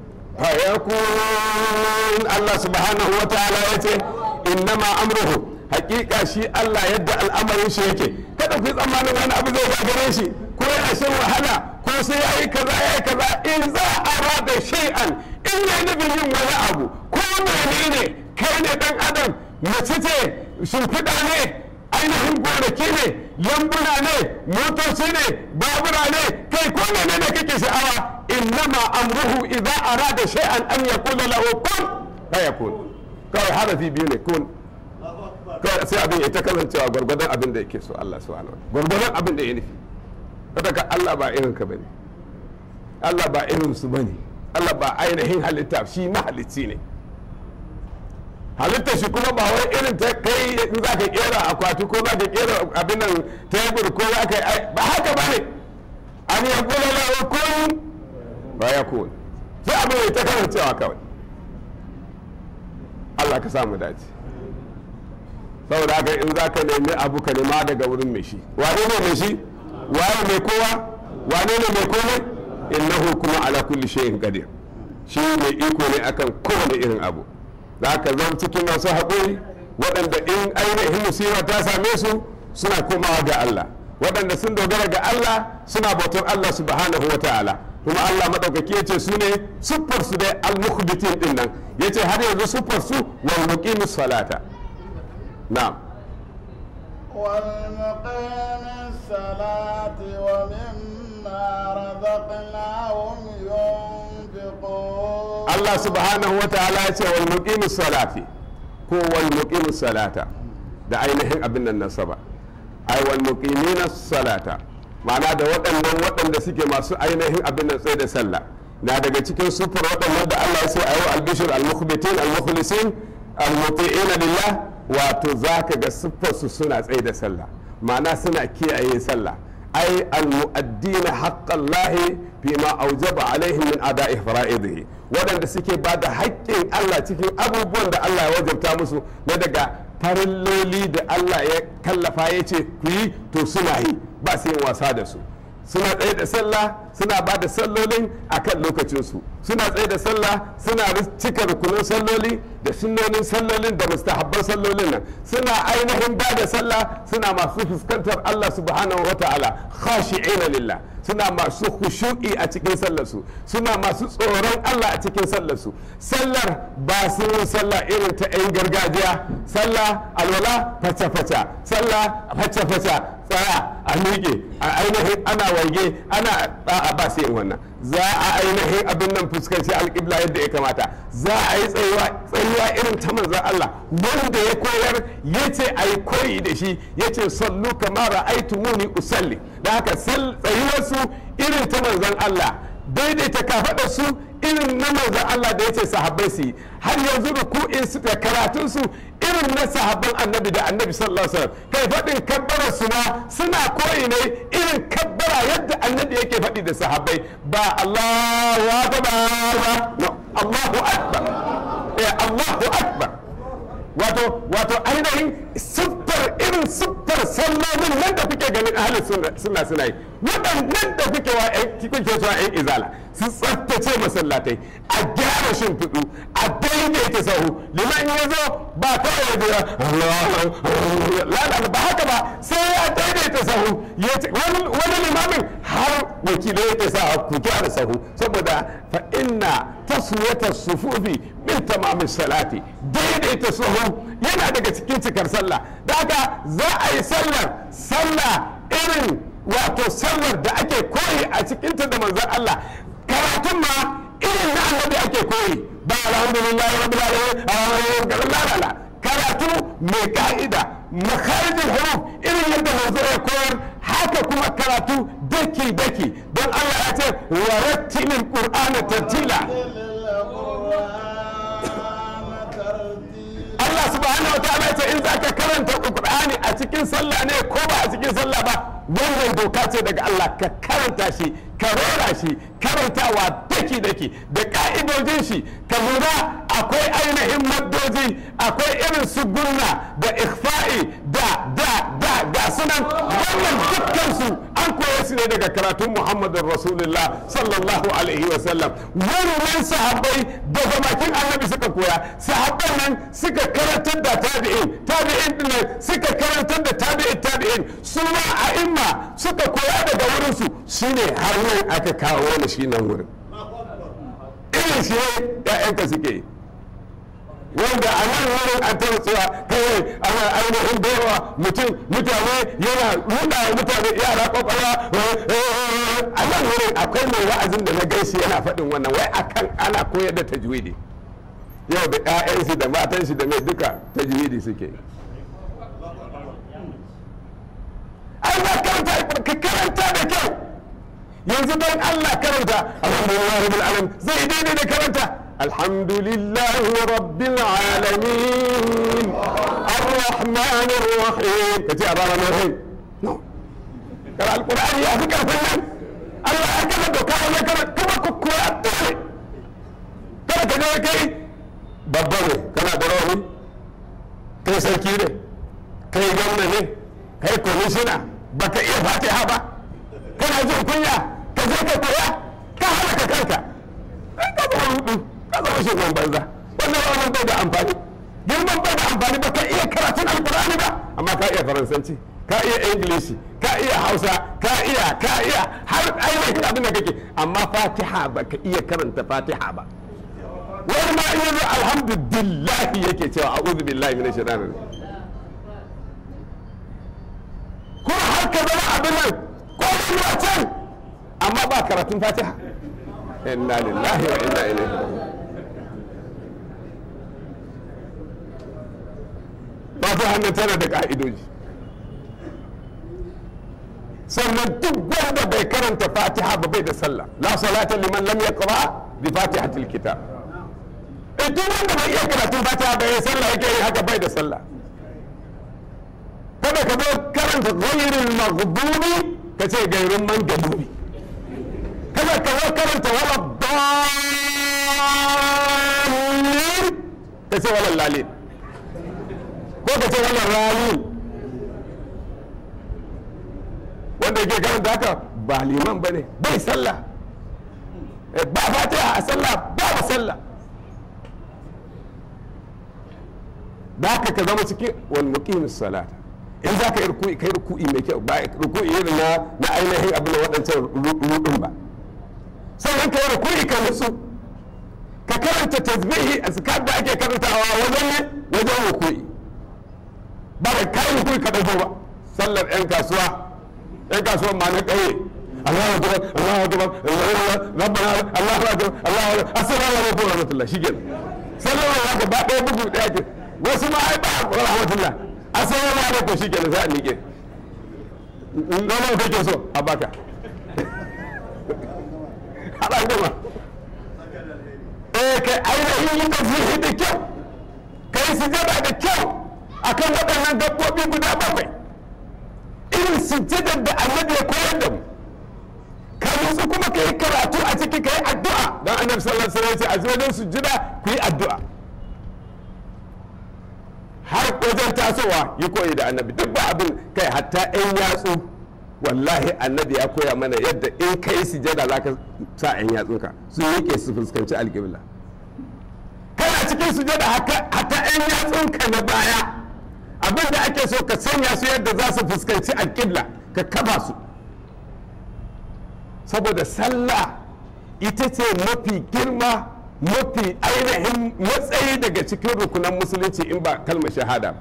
fayakun Allah subhanahu wa ta'ala ya ce innama amruhu hakika shi Allah yadda al'amarin shi yake kada ku yi tsammanin wani abu zai gagare shi ko yana shan wahala ko sai ya yi kaza ya yi kaza in za a rada shay'an in ya nufin yin wani abu ko menene kai ne dan adam mace ce shimfiɗa ne ainihin gonaki ne lambuna ne motoci ne babura ne kai ko menene kake sha'awa innama amruhu idza arada shay'an an yaqula lahu kun fayakun kawai harafi biyu ne kun kawai sai abin ya ta kasancewa gwargwadon abin da yake so Allah subhanahu wa gwargwadon abin da ya nufi kada ka Allah ba irin ka bane Allah ba irin su bane Allah ba ainihin halitta shi mahalicci ne halittar shi kuma ba wai irin ta kai in za ka kera akwati ko za ka kera abin nan tebur ko za ka yi ba haka ba ne an yi kula da kun ba ya kun sai abin ya ta kasancewa kawai Allah ka samu dace saboda haka in za ka nemi abu ka nema daga wurin mai shi wane ne mai shi waye mai kowa wane ne mai komai innahu kuma ala kulli shay'in qadir shi mai iko ne akan kowane irin abu za ka zama cikin masu haƙuri waɗanda in ainihin musiba ta same su suna komawa ga Allah waɗanda sun dogara ga Allah suna bautar Allah subhanahu wa ta'ala kuma Allah maɗaukaki ya ce su ne siffar su dai al-mukhbitin din nan ya ce har yanzu siffar su wal muqimus salata na'am والمقيم الصلاة ومما رزقناهم ينفقون Allah subhanahu wa ta'ala ya ce wal muqimus salati ko wal muqimus salata da ainihin abin nan nasaba ai wal muqimina salata ma'ana da waɗannan waɗanda suke masu ainihin abin nan tsaye da sallah na daga cikin sufur waɗannan da Allah ya ce ayu albishir almukhbitin almukhlisin almuti'ina lillah wato zaka ga siffar su suna tsaye da sallah ma'ana suna kiyaye sallah ai almu'addina haqqallahi fima aujaba alaihim min ada'i fara'idihi waɗanda suke ba da haƙƙin Allah cikin abubuwan da Allah ya wajabta musu na daga farilloli da Allah ya kallafa ya ce ku yi to suna yi ba su yin wasa da su suna tsaye da sallah suna ba da sallolin a kan lokacinsu suna tsaye da sallah suna cika rukunin salloli da sunnonin sallolin da mustahabban sallolin nan suna ainihin ba da sallah suna masu fuskantar Allah subhanahu wa ta'ala khashi'ina lillah suna masu khushu'i a cikin sallarsu suna masu tsoron Allah a cikin sallarsu sallar ba su yin sallah irin ta 'yan gargajiya sallah alwala faca-faca sallah faca-faca tsaya a miƙe a ainihin ana waige ana a ba sai wannan za a ainihin abin nan fuskanci alƙibla yadda ya kamata za a yi tsayuwa irin ta manzan Allah wanda ya koyar ya ce a yi koyi da shi ya ce sallu kamar aitu muni usalli da haka tsayuwarsu irin ta manzan Allah daidaita kafaɗar su irin na manzan Allah da ya ce sahabbai su yi har yanzu ruku'in su da karatun su irin na sahabban annabi da annabi sallallahu alaihi wasallam kai faɗin kabbara su ma suna koyi ne irin kabbara yadda annabi yake faɗi da sahabbai ba Allahu akbar ba no Allahu akbar eh Allahu akbar wato wato ainihin siffar irin siffar sallolin nan da kuke ganin ahalin suna suna yi waɗannan da kuke wa kuke so yan izala su tsaftace masallatai a gyara shimfiɗu a daidaita sahu liman ya zo ba kawai ya jira lalala ba haka ba sai ya daidaita sahu wani limamin har wakilai yake sa ku gyara sahu saboda fa inna taswiyata sufufi min tamamin salati daidaita sahu yana daga cikin cikar sallah da haka za a yi sallar sallah irin wato sallar da ake koyi a cikinta da manzon Allah karatun ma irin na annabi ake koyi ba alhamdulillah rabbil alamin lalala karatu mai ka'ida makarijin huruf irin yadda manzo ya koyar haka kuma karatu daki daki don Allah ya ce wa rattilil qur'ana tartila Allah subhanahu wa ta'ala ya ce in zaka karanta Qur'ani a cikin sallah ne ko ba a cikin sallah ba wannan doka ce daga Allah ka karanta shi ka rera shi karantawa daki daki da ka'idojin shi ka lura akwai ainihin maddoji akwai irin su gunna da ikhfa'i da da da ga sunan wannan dukkan su an koya su ne daga karatun Muhammadin Rasulullah sallallahu alaihi wa sallam wannan sahabbai daga bakin annabi suka koya sahabban nan suka karantar da tabi'in tabi'in din suka karantar da tabi'in tabi'in su ma a imma suka koya daga wurin su shine har nan aka kawo wani shi nan wurin irin shi ne ƴaƴanka suke yi wanda a nan wurin an taɓa cewa kawai ana ainihin baiwa mutum mutane yana nuna wa mutane yara kwakwalwa a nan wurin akwai mai wa'azin da na gaishe yana faɗin wannan wai akan ana koyar da tajwidi yau da 'ya'yansu da matansu da mai duka tajwidi suke ai ba karanta ka karanta da kyau yanzu don Allah karanta alhamdulillah rabbil alamin zai daidai da karanta alhamdulillah rabbil alamin arrahman arrahim kace arrahman arrahim no kar alqur'ani ya fi karfin nan Allah ya kama doka ya kama kuma ku koya dole kada ka ga kai babba ne kana da rauni kai sarki ne kai gwamna ne kai komishina baka iya fatiha ba kana jin kunya ka je ka koya ka halaka kanka ka zama rudu ka zama shugaban banza wannan wannan bai da amfani girman bai da amfani ba ka iya karatun alkurani ba amma ka iya faransanci ka iya ingilishi ka iya hausa ka iya ka iya har ainihin abin da kake amma fatiha ba ka iya karanta fatiha ba wani ma iya zo alhamdulillah yake cewa a'udhu billahi minash shaitanir rajim kuma har ka zama abin nan ko kuma can amma ba karatun fatiha inna lillahi wa inna ilaihi fatiha nan tana da ka'idoji sannan duk wanda bai karanta fatiha ba bai da sallah la salata liman lam yaqra bi fatihatil kitab eh duk wanda bai iya karatun fatiha bai sallah yake yi haka bai da sallah kada ka zo karanta gairin maghdubi ka ce gairin man gadubi kada ka zo karanta wala dalil ka ce wala lalin ko ka ce wala ralin wanda ke karanta haka ba liman ba ne bai sallah ba fatiha a sallah ba ba sallah da haka ka zama cikin wal muqimis salata in za ka yi ruku'i kai ruku'i mai kyau ba ruku'i irin na na ainihin abin da waɗancan rudin ba sannan ka yi ruku'i ka nutsu ka karanta tasbihi a zikar da ake karantawa wajen ne wajen ruku'i ba da kayan ruku'i ka ɗago ba sallar 'yan kasuwa 'yan kasuwan ma na ƙauye Allahu akbar Allahu akbar Allahu akbar rabbana Allahu akbar Allahu akbar assalamu alaikum wa rahmatullah shikenan sallama ya ga ba ɗaya bugu ɗaya ke wasu ma ai ba wa rahmatullah assalamu alaikum shikenan za a miƙe nawa kake so a baka haɗa gama eh kai ainihin yin tasiri da kyau kai sujada da kyau akan waɗannan dabbobi guda bakwai irin sujadar da annabi ya koyar da mu ka nutsu kuma ka yi karatu a ciki ka yi addu'a don annabi sallallahu alaihi wasallam ya ce a wajen sujada ku yi addu'a har wajen tasowa yi koyi da annabi duk ba abin kai hatta ɗan yatsu wallahi annabi ya koya mana yadda in ka yi sujada za ka sa ɗan yatsunka su yake su fuskanci alƙibla kana cikin sujada hatta ɗan yatsunka na baya abin da ake so ka sanya su yadda za su fuskanci alƙibla ka kafa su saboda sallah ita ce mafi girma mafi ainihin matsayi daga cikin rukunan musulunci in ba kalmar shahada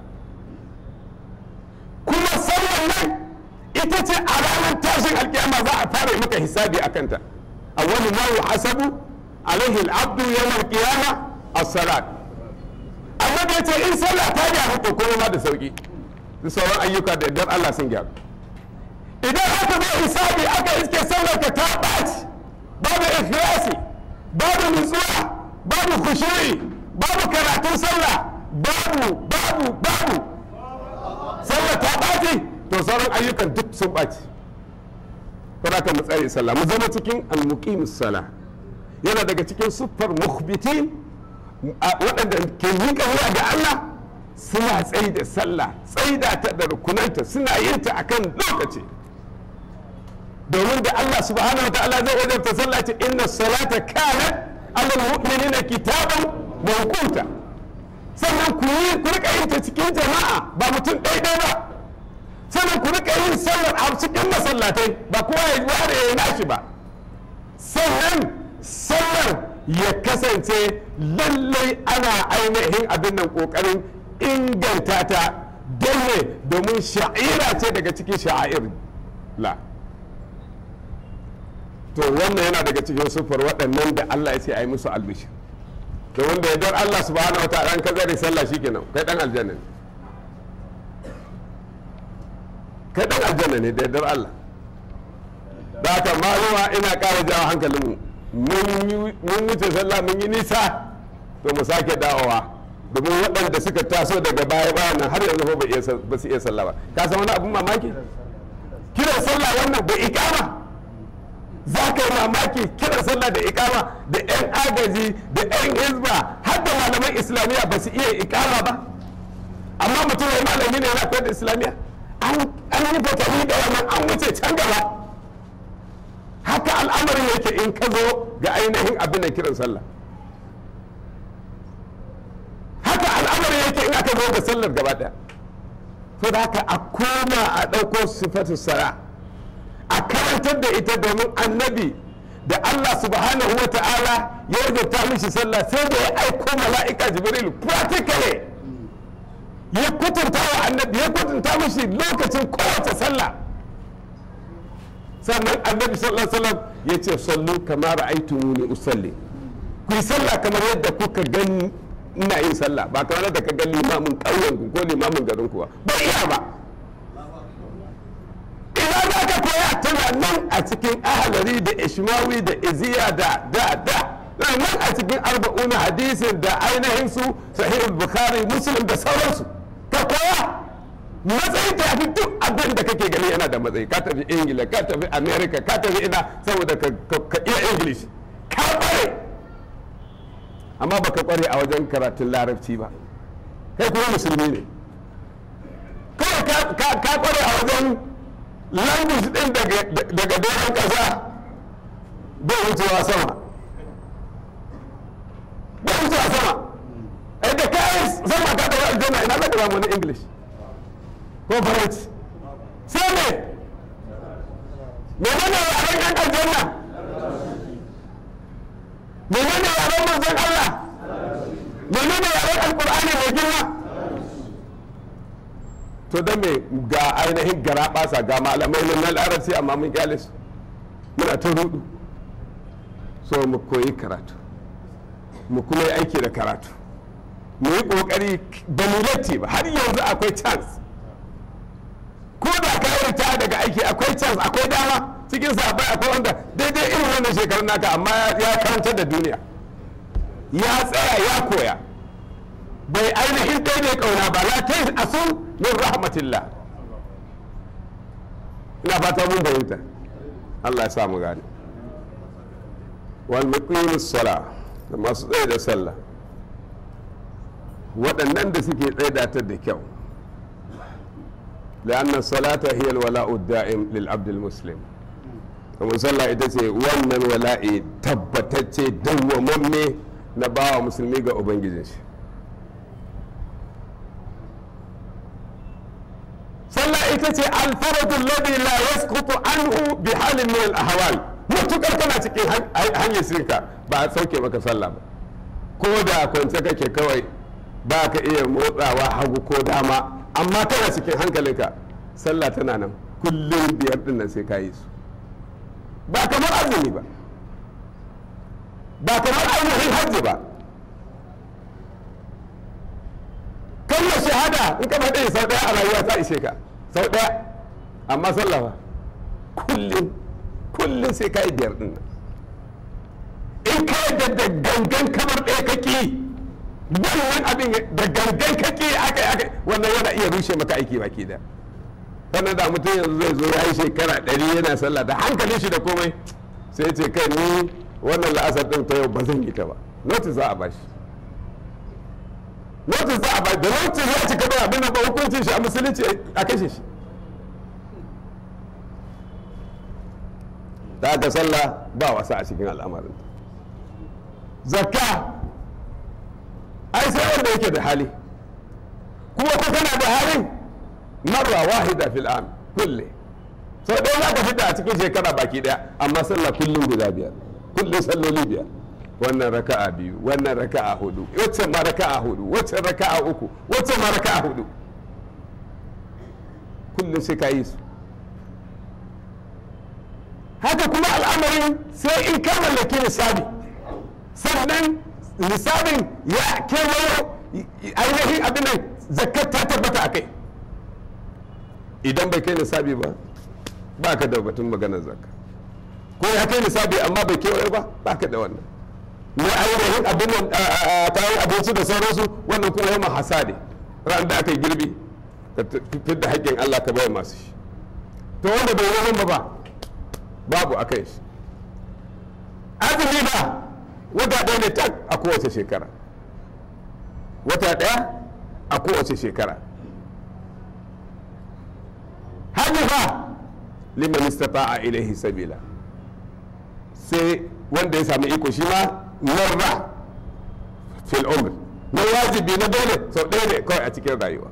kuma sallar nan ita ce a ranar tashin alkiyama za a fara maka hisabi a kanta a wani ma hasabu alaihi al'abdu yawmal qiyama as-salat amma da yace in sallah ta gyaru to komai ma da sauki da sauran ayyuka da idan Allah sun gyaru idan aka zo hisabi aka iske sallar ka ta ɓaci babu ikhlasi babu nutsuwa babu khushu'i babu karatun sallah babu babu babu sallah ta ɓaci to sauran ayyukan duk sun ɓaci kada ka mu tsare sallah mu zama cikin almuqimus sala yana daga cikin siffar mukhbitin waɗanda ke miƙa wuya ga Allah suna tsayi da sallah tsaida ta da rukunanta suna yin ta akan lokaci domin da Allah subhanahu wa ta'ala zai wajabta sallah ce inna salata kanat alal mu'minina kitaban mawquta sannan ku yi ku rika yin ta cikin jama'a ba mutum ɗaya ba sannan ku rika yin sallar a cikin masallatai ba kowa ya ware ya nashi ba sannan sallar ya kasance lallai ana ainihin abin nan kokarin inganta ta don ne domin sha'ira ce daga cikin sha'air la to wannan yana daga cikin sufar waɗannan da Allah ya ce a yi musu albishir to wanda ya dar Allah subhanahu wataala an ka zare sallah shikenan kai dan aljanna ne kai dan aljanna ne da dar Allah da haka maluma ina ƙara jawo hankalinmu mun wuce sallah mun yi nisa to mu sake dawowa domin waɗanda suka taso daga baya bayan nan har yanzu ba su iya sallah ba ka san wani abun mamaki kiran sallah wannan bai ikama za ka yi mamaki kiran sallah da ikama da 'yan agaji da 'yan hizba har da malaman islamiyya ba su iya ikama ba amma mutum ya malami ne yana koyar da islamiyya an yi fatali da wannan an wuce can gaba haka al'amarin yake in ka zo ga ainihin abin da kiran sallah haka al'amarin yake in aka zo ga sallar gaba daya to da haka a koma a ɗauko sifatu sara a karantar da ita domin annabi da Allah subhanahu wa ta'ala ya rubuta mishi sallah sai da ya aiko mala'ika jibril practically ya kutunta wa annabi ya kutunta mishi lokacin kowace sallah sannan annabi sallallahu alaihi wasallam ya ce sallu kama ra'aytumuni usalli ku yi sallah kamar yadda kuka gani ina yin sallah ba kamar yadda ka ga limamin ƙauyen ku ko limamin garin ku ba ba iya ba ina za ka koya tana nan a cikin ahalari da ishmawi da iziya da da da nan a cikin arba'una hadisin da ainihin su sahihul bukhari muslim da sauransu ka koya matsayi ta fi duk abin da kake gani yana da matsayi ka tafi ingila ka tafi america ka tafi ina saboda ka iya english ka kware amma baka kware a wajen karatun larabci ba kai kuma musulmi ne kawai ka kware a wajen language din daga doron kasa bai wucewa sama bai wucewa sama da kayan sama ka tafi aljanna ina za ka samu wani english ko ko faranci sai me menene yaren yan aljanna menene yaren manzon Allah menene yaren alkur'ani mai girma to don me ga ainihin gara basa ga malamai na larabci amma mun kyale su muna ta rudu so mu koyi karatu mu kuma yi aiki da karatu mu yi kokari ba mu latti ba har yanzu akwai chance ko da ka yi ta daga aiki akwai chance akwai dama cikin sabai akwai wanda daidai irin wannan shekarun naka amma ya karantar da duniya ya tsaya ya koya bai ainihin daidai kauna ba la ta asun min rahmatillah ina fata mun fahimta Allah ya sa mu gane wal muqimus sala da masu tsaye da sallah waɗannan da suke tsaida ta da kyau لأن الصلاة هي الولاء الدائم للعبد المسلم kamar sallah ita ce wannan wala'i tabbatacce dawwamamme na bawa musulmi ga ubangijin shi sallah ita ce alfaradun ladi la yasqutu anhu bi halin min al-ahwal mutukar kana cikin hanyar sirka ba a sauke maka sallah ba ko da kwance kake kawai ba ka iya motsawa hagu ko dama amma kana cikin hankalinka sallah tana nan kullum biyar din nan sai ka yi su ba kamar azumi ba ba kamar ainihin hajji ba kalmar shahada in ka faɗi sau ɗaya a rayuwa ta ishe ka sau ɗaya amma sallah ba kullum kullum sai ka yi biyar din nan in ka yi da gangan kamar ɗaya kake yi wannan abin da gangan kake aka aka wannan yana iya rushe maka aiki baki da sannan da mutum yanzu zai zo ya yi shekara ɗari yana sallah da hankalin shi da komai sai ce kai ni wannan la'asar ɗin ta yau ba zan yi ta ba notice za a bashi notice za a bashi da notice ya cika da abin da ba hukuncin shi a musulunci a kashe shi da aka sallah ba wasa a cikin al'amarin zakka ai sai wanda yake da hali kuma ko kana da halin marra wahida fil am kulle sau ɗaya za ka fita a cikin shekara baki ɗaya amma sallah kullum guda biyar kullum salloli biyar wannan raka'a biyu wannan raka'a hudu wacce ma raka'a hudu wacce raka'a uku wacce ma raka'a hudu kullum sai ka yi su haka kuma al'amarin sai in ka mallaki nisabi sannan nisabin ya kewayo ainihin abin nan zakat ta tabbata a kai idan bai kai nisabi ba ba ka da batun maganar zakka ko ya kai nisabi amma bai kewayo ba ba ka da wannan na ainihin abin nan kayan abinci da sauransu wannan kuma yamma hasade ran da aka yi girbi ka fitar da haƙƙin Allah ka bai masu shi to wanda bai yi ba ba babu a kai shi azumi ba wata ɗaya ne tak a kowace shekara wata ɗaya a kowace shekara hajji fa liman istata'a ilaihi sabila sai wanda ya sami iko shi ma marra fil umr na wajibi na dole sau ɗaya ne kawai a cikin rayuwa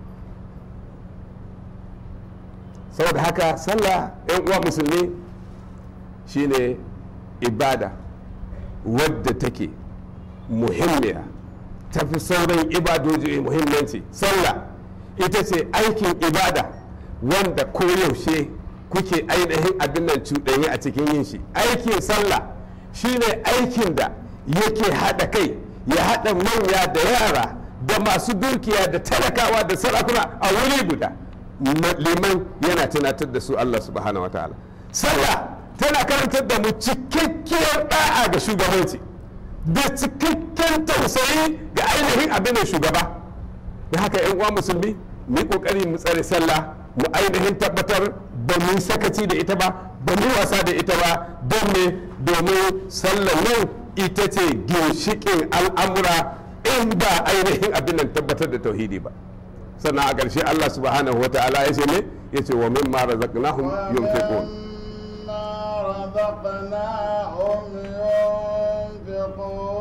saboda haka sallah yan uwa musulmi shine ibada wadda take muhimmiya ta fi sauran ibadoji muhimmanci sallah ita ce aikin ibada wanda koyaushe kuke ainihin abin nan cuɗanyi a cikin yin shi aikin sallah shine aikin da yake haɗa kai ya haɗa manya da yara da masu dukiya da talakawa da sarakuna a wuri guda liman yana tunatar da su Allah subhanahu wataala sallah tana karantar da mu cikakkiyar da'a ga shugabanci da cikakken tausayi ga ainihin abin da shugaba da haka yan uwa musulmi mu kokari mu tsare sallah mu ainihin tabbatar ba mu sakaci da ita ba ba mu wasa da ita ba don ne domin sallah nan ita ce ginshikin al'amura in ba ainihin abin nan tabbatar da tauhidi ba sannan a ƙarshe Allah subhanahu wa ta'ala ya ce ne ya ce wa mimma razaqnahum yunfiqun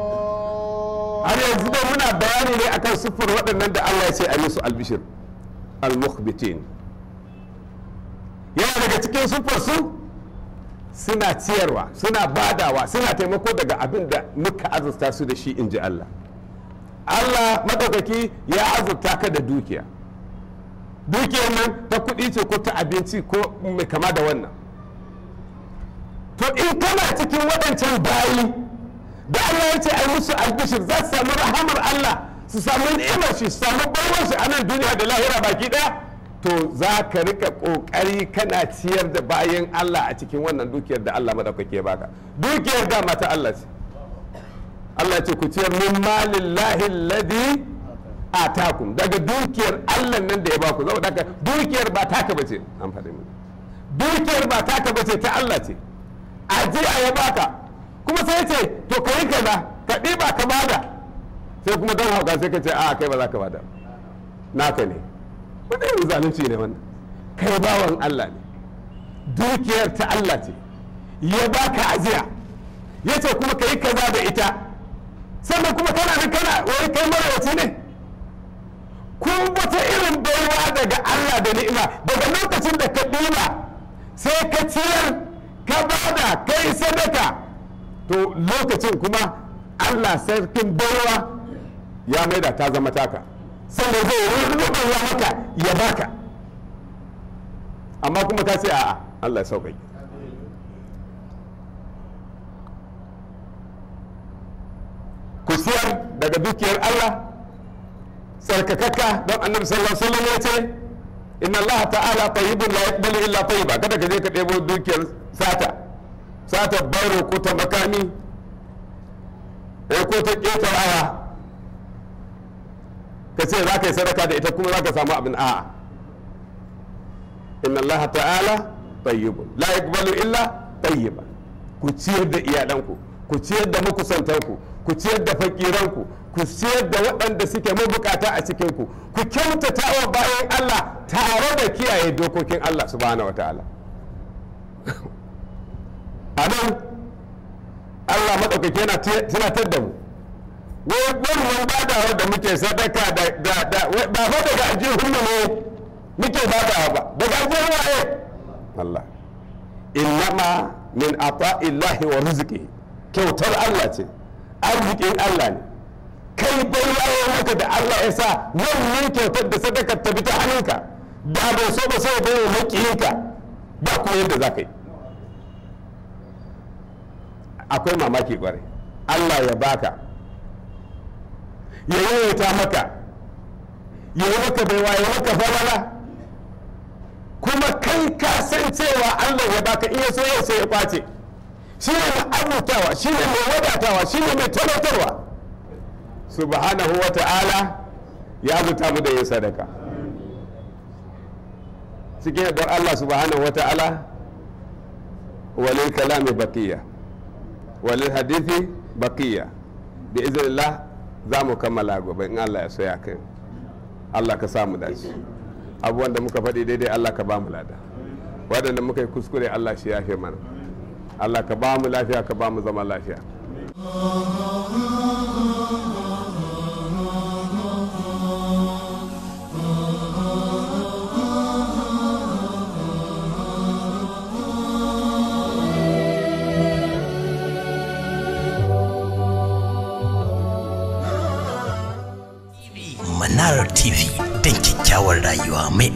har yanzu dai muna bayani ne akan siffar waɗannan da Allah ya ce a musu albishir al-mukhbitin yana daga cikin su suna ciyarwa suna badawa suna taimako daga abin da muka azurta su da shi in ji Allah Allah maɗaukaki ya azurta ka da dukiya dukiyar nan ta kuɗi ce ko ta abinci ko mai kama da wannan to in kana cikin waɗancan bayi da Allah ya ce ai musu albishir za su samu rahamar Allah su samu ni'imar shi su samu baiwar shi a nan duniya da lahira baki ɗaya to za ka rika ƙoƙari kana ciyar da bayan Allah a cikin wannan dukiyar da Allah madaukake ya baka dukiyar da mata Allah ce Allah ce ku ciyar min malin lahin ladi atakum daga dukiyar Allah nan da ya baku zama daga dukiyar ba taka bace an faɗi mu dukiyar ba taka bace ta Allah ce ajiya ya baka kuma sai ce to ka yi kaza ka ɗiba ka bada sai kuma don hauka sai ka ce a kai ba za ka bada naka ne wanda yin zalunci ne wannan kai bawan Allah ne dukiyar ta Allah ce ya baka ajiya ya ce kuma ka yi kaza da ita sannan kuma kana nan kana wai kai marawaci ne kun wata irin baiwa daga Allah da ni'ima daga lokacin da ka ɗiba sai ka ciyar ka bada ka yi sadaka to lokacin kuma Allah sarkin baiwa ya maida ta zama taka sannan zai rubuta maka ya baka amma kuma ta ce a'a Allah ya sauƙaƙe ku siyar daga dukiyar Allah tsarkakakka don annabi sallallahu alaihi wasallam ya ce inna Allah ta'ala tayyibun la yaqbalu illa tayyiba kada ka je ka ɗebo dukiyar sata sata baro ko ta makami ko ta ƙetarawa ka ce za ka yi sadaka da ita kuma za ka samu abin a'a inna Allah ta'ala tayyibun la yaqbalu illa tayyiba ku ciyar da iyalanku ku ciyar da makusantanku ku ciyar da fakiranku ku ciyar da waɗanda suke mabukata a cikinku ku kyautata wa bayan Allah tare da kiyaye dokokin Allah subhanahu wa ta'ala a nan Allah maɗaukaki yana tunatar da mu wannan badawa da muke sadaka da ba fa daga aljihun mu ne muke badawa ba daga aljihun waye Allah innama min ata'illahi wa rizqi kyautar Allah ce arzikin Allah ne kai baiwa maka da Allah ya sa wannan kyautar da sadakar ta bi ta hannunka da bai so ba sai bai makiyinka ba ko yadda za ka yi akwai mamaki kwarai Allah ya baka ya yawaita maka ya yi maka baiwa ya maka farara kuma kai ka san cewa Allah ya baka in ya so yau sai ya kwace shi ne mai arzutawa shi ne mai wadatawa shi ne mai talautarwa subhanahu wa ta'ala ya zuta mu da yin sadaka cikin don Allah subhanahu wa ta'ala walil kalami baqiya walil hadithi baqiya bi iznillah za mu kammala gobe in Allah ya so ya kai Allah ka samu dace abubuwan da muka faɗi daidai Allah ka ba mu lada waɗanda muka yi kuskure Allah shi yafe mana Allah ka ba mu lafiya ka ba mu zama lafiya Manar TV don kyakkyawar rayuwa mai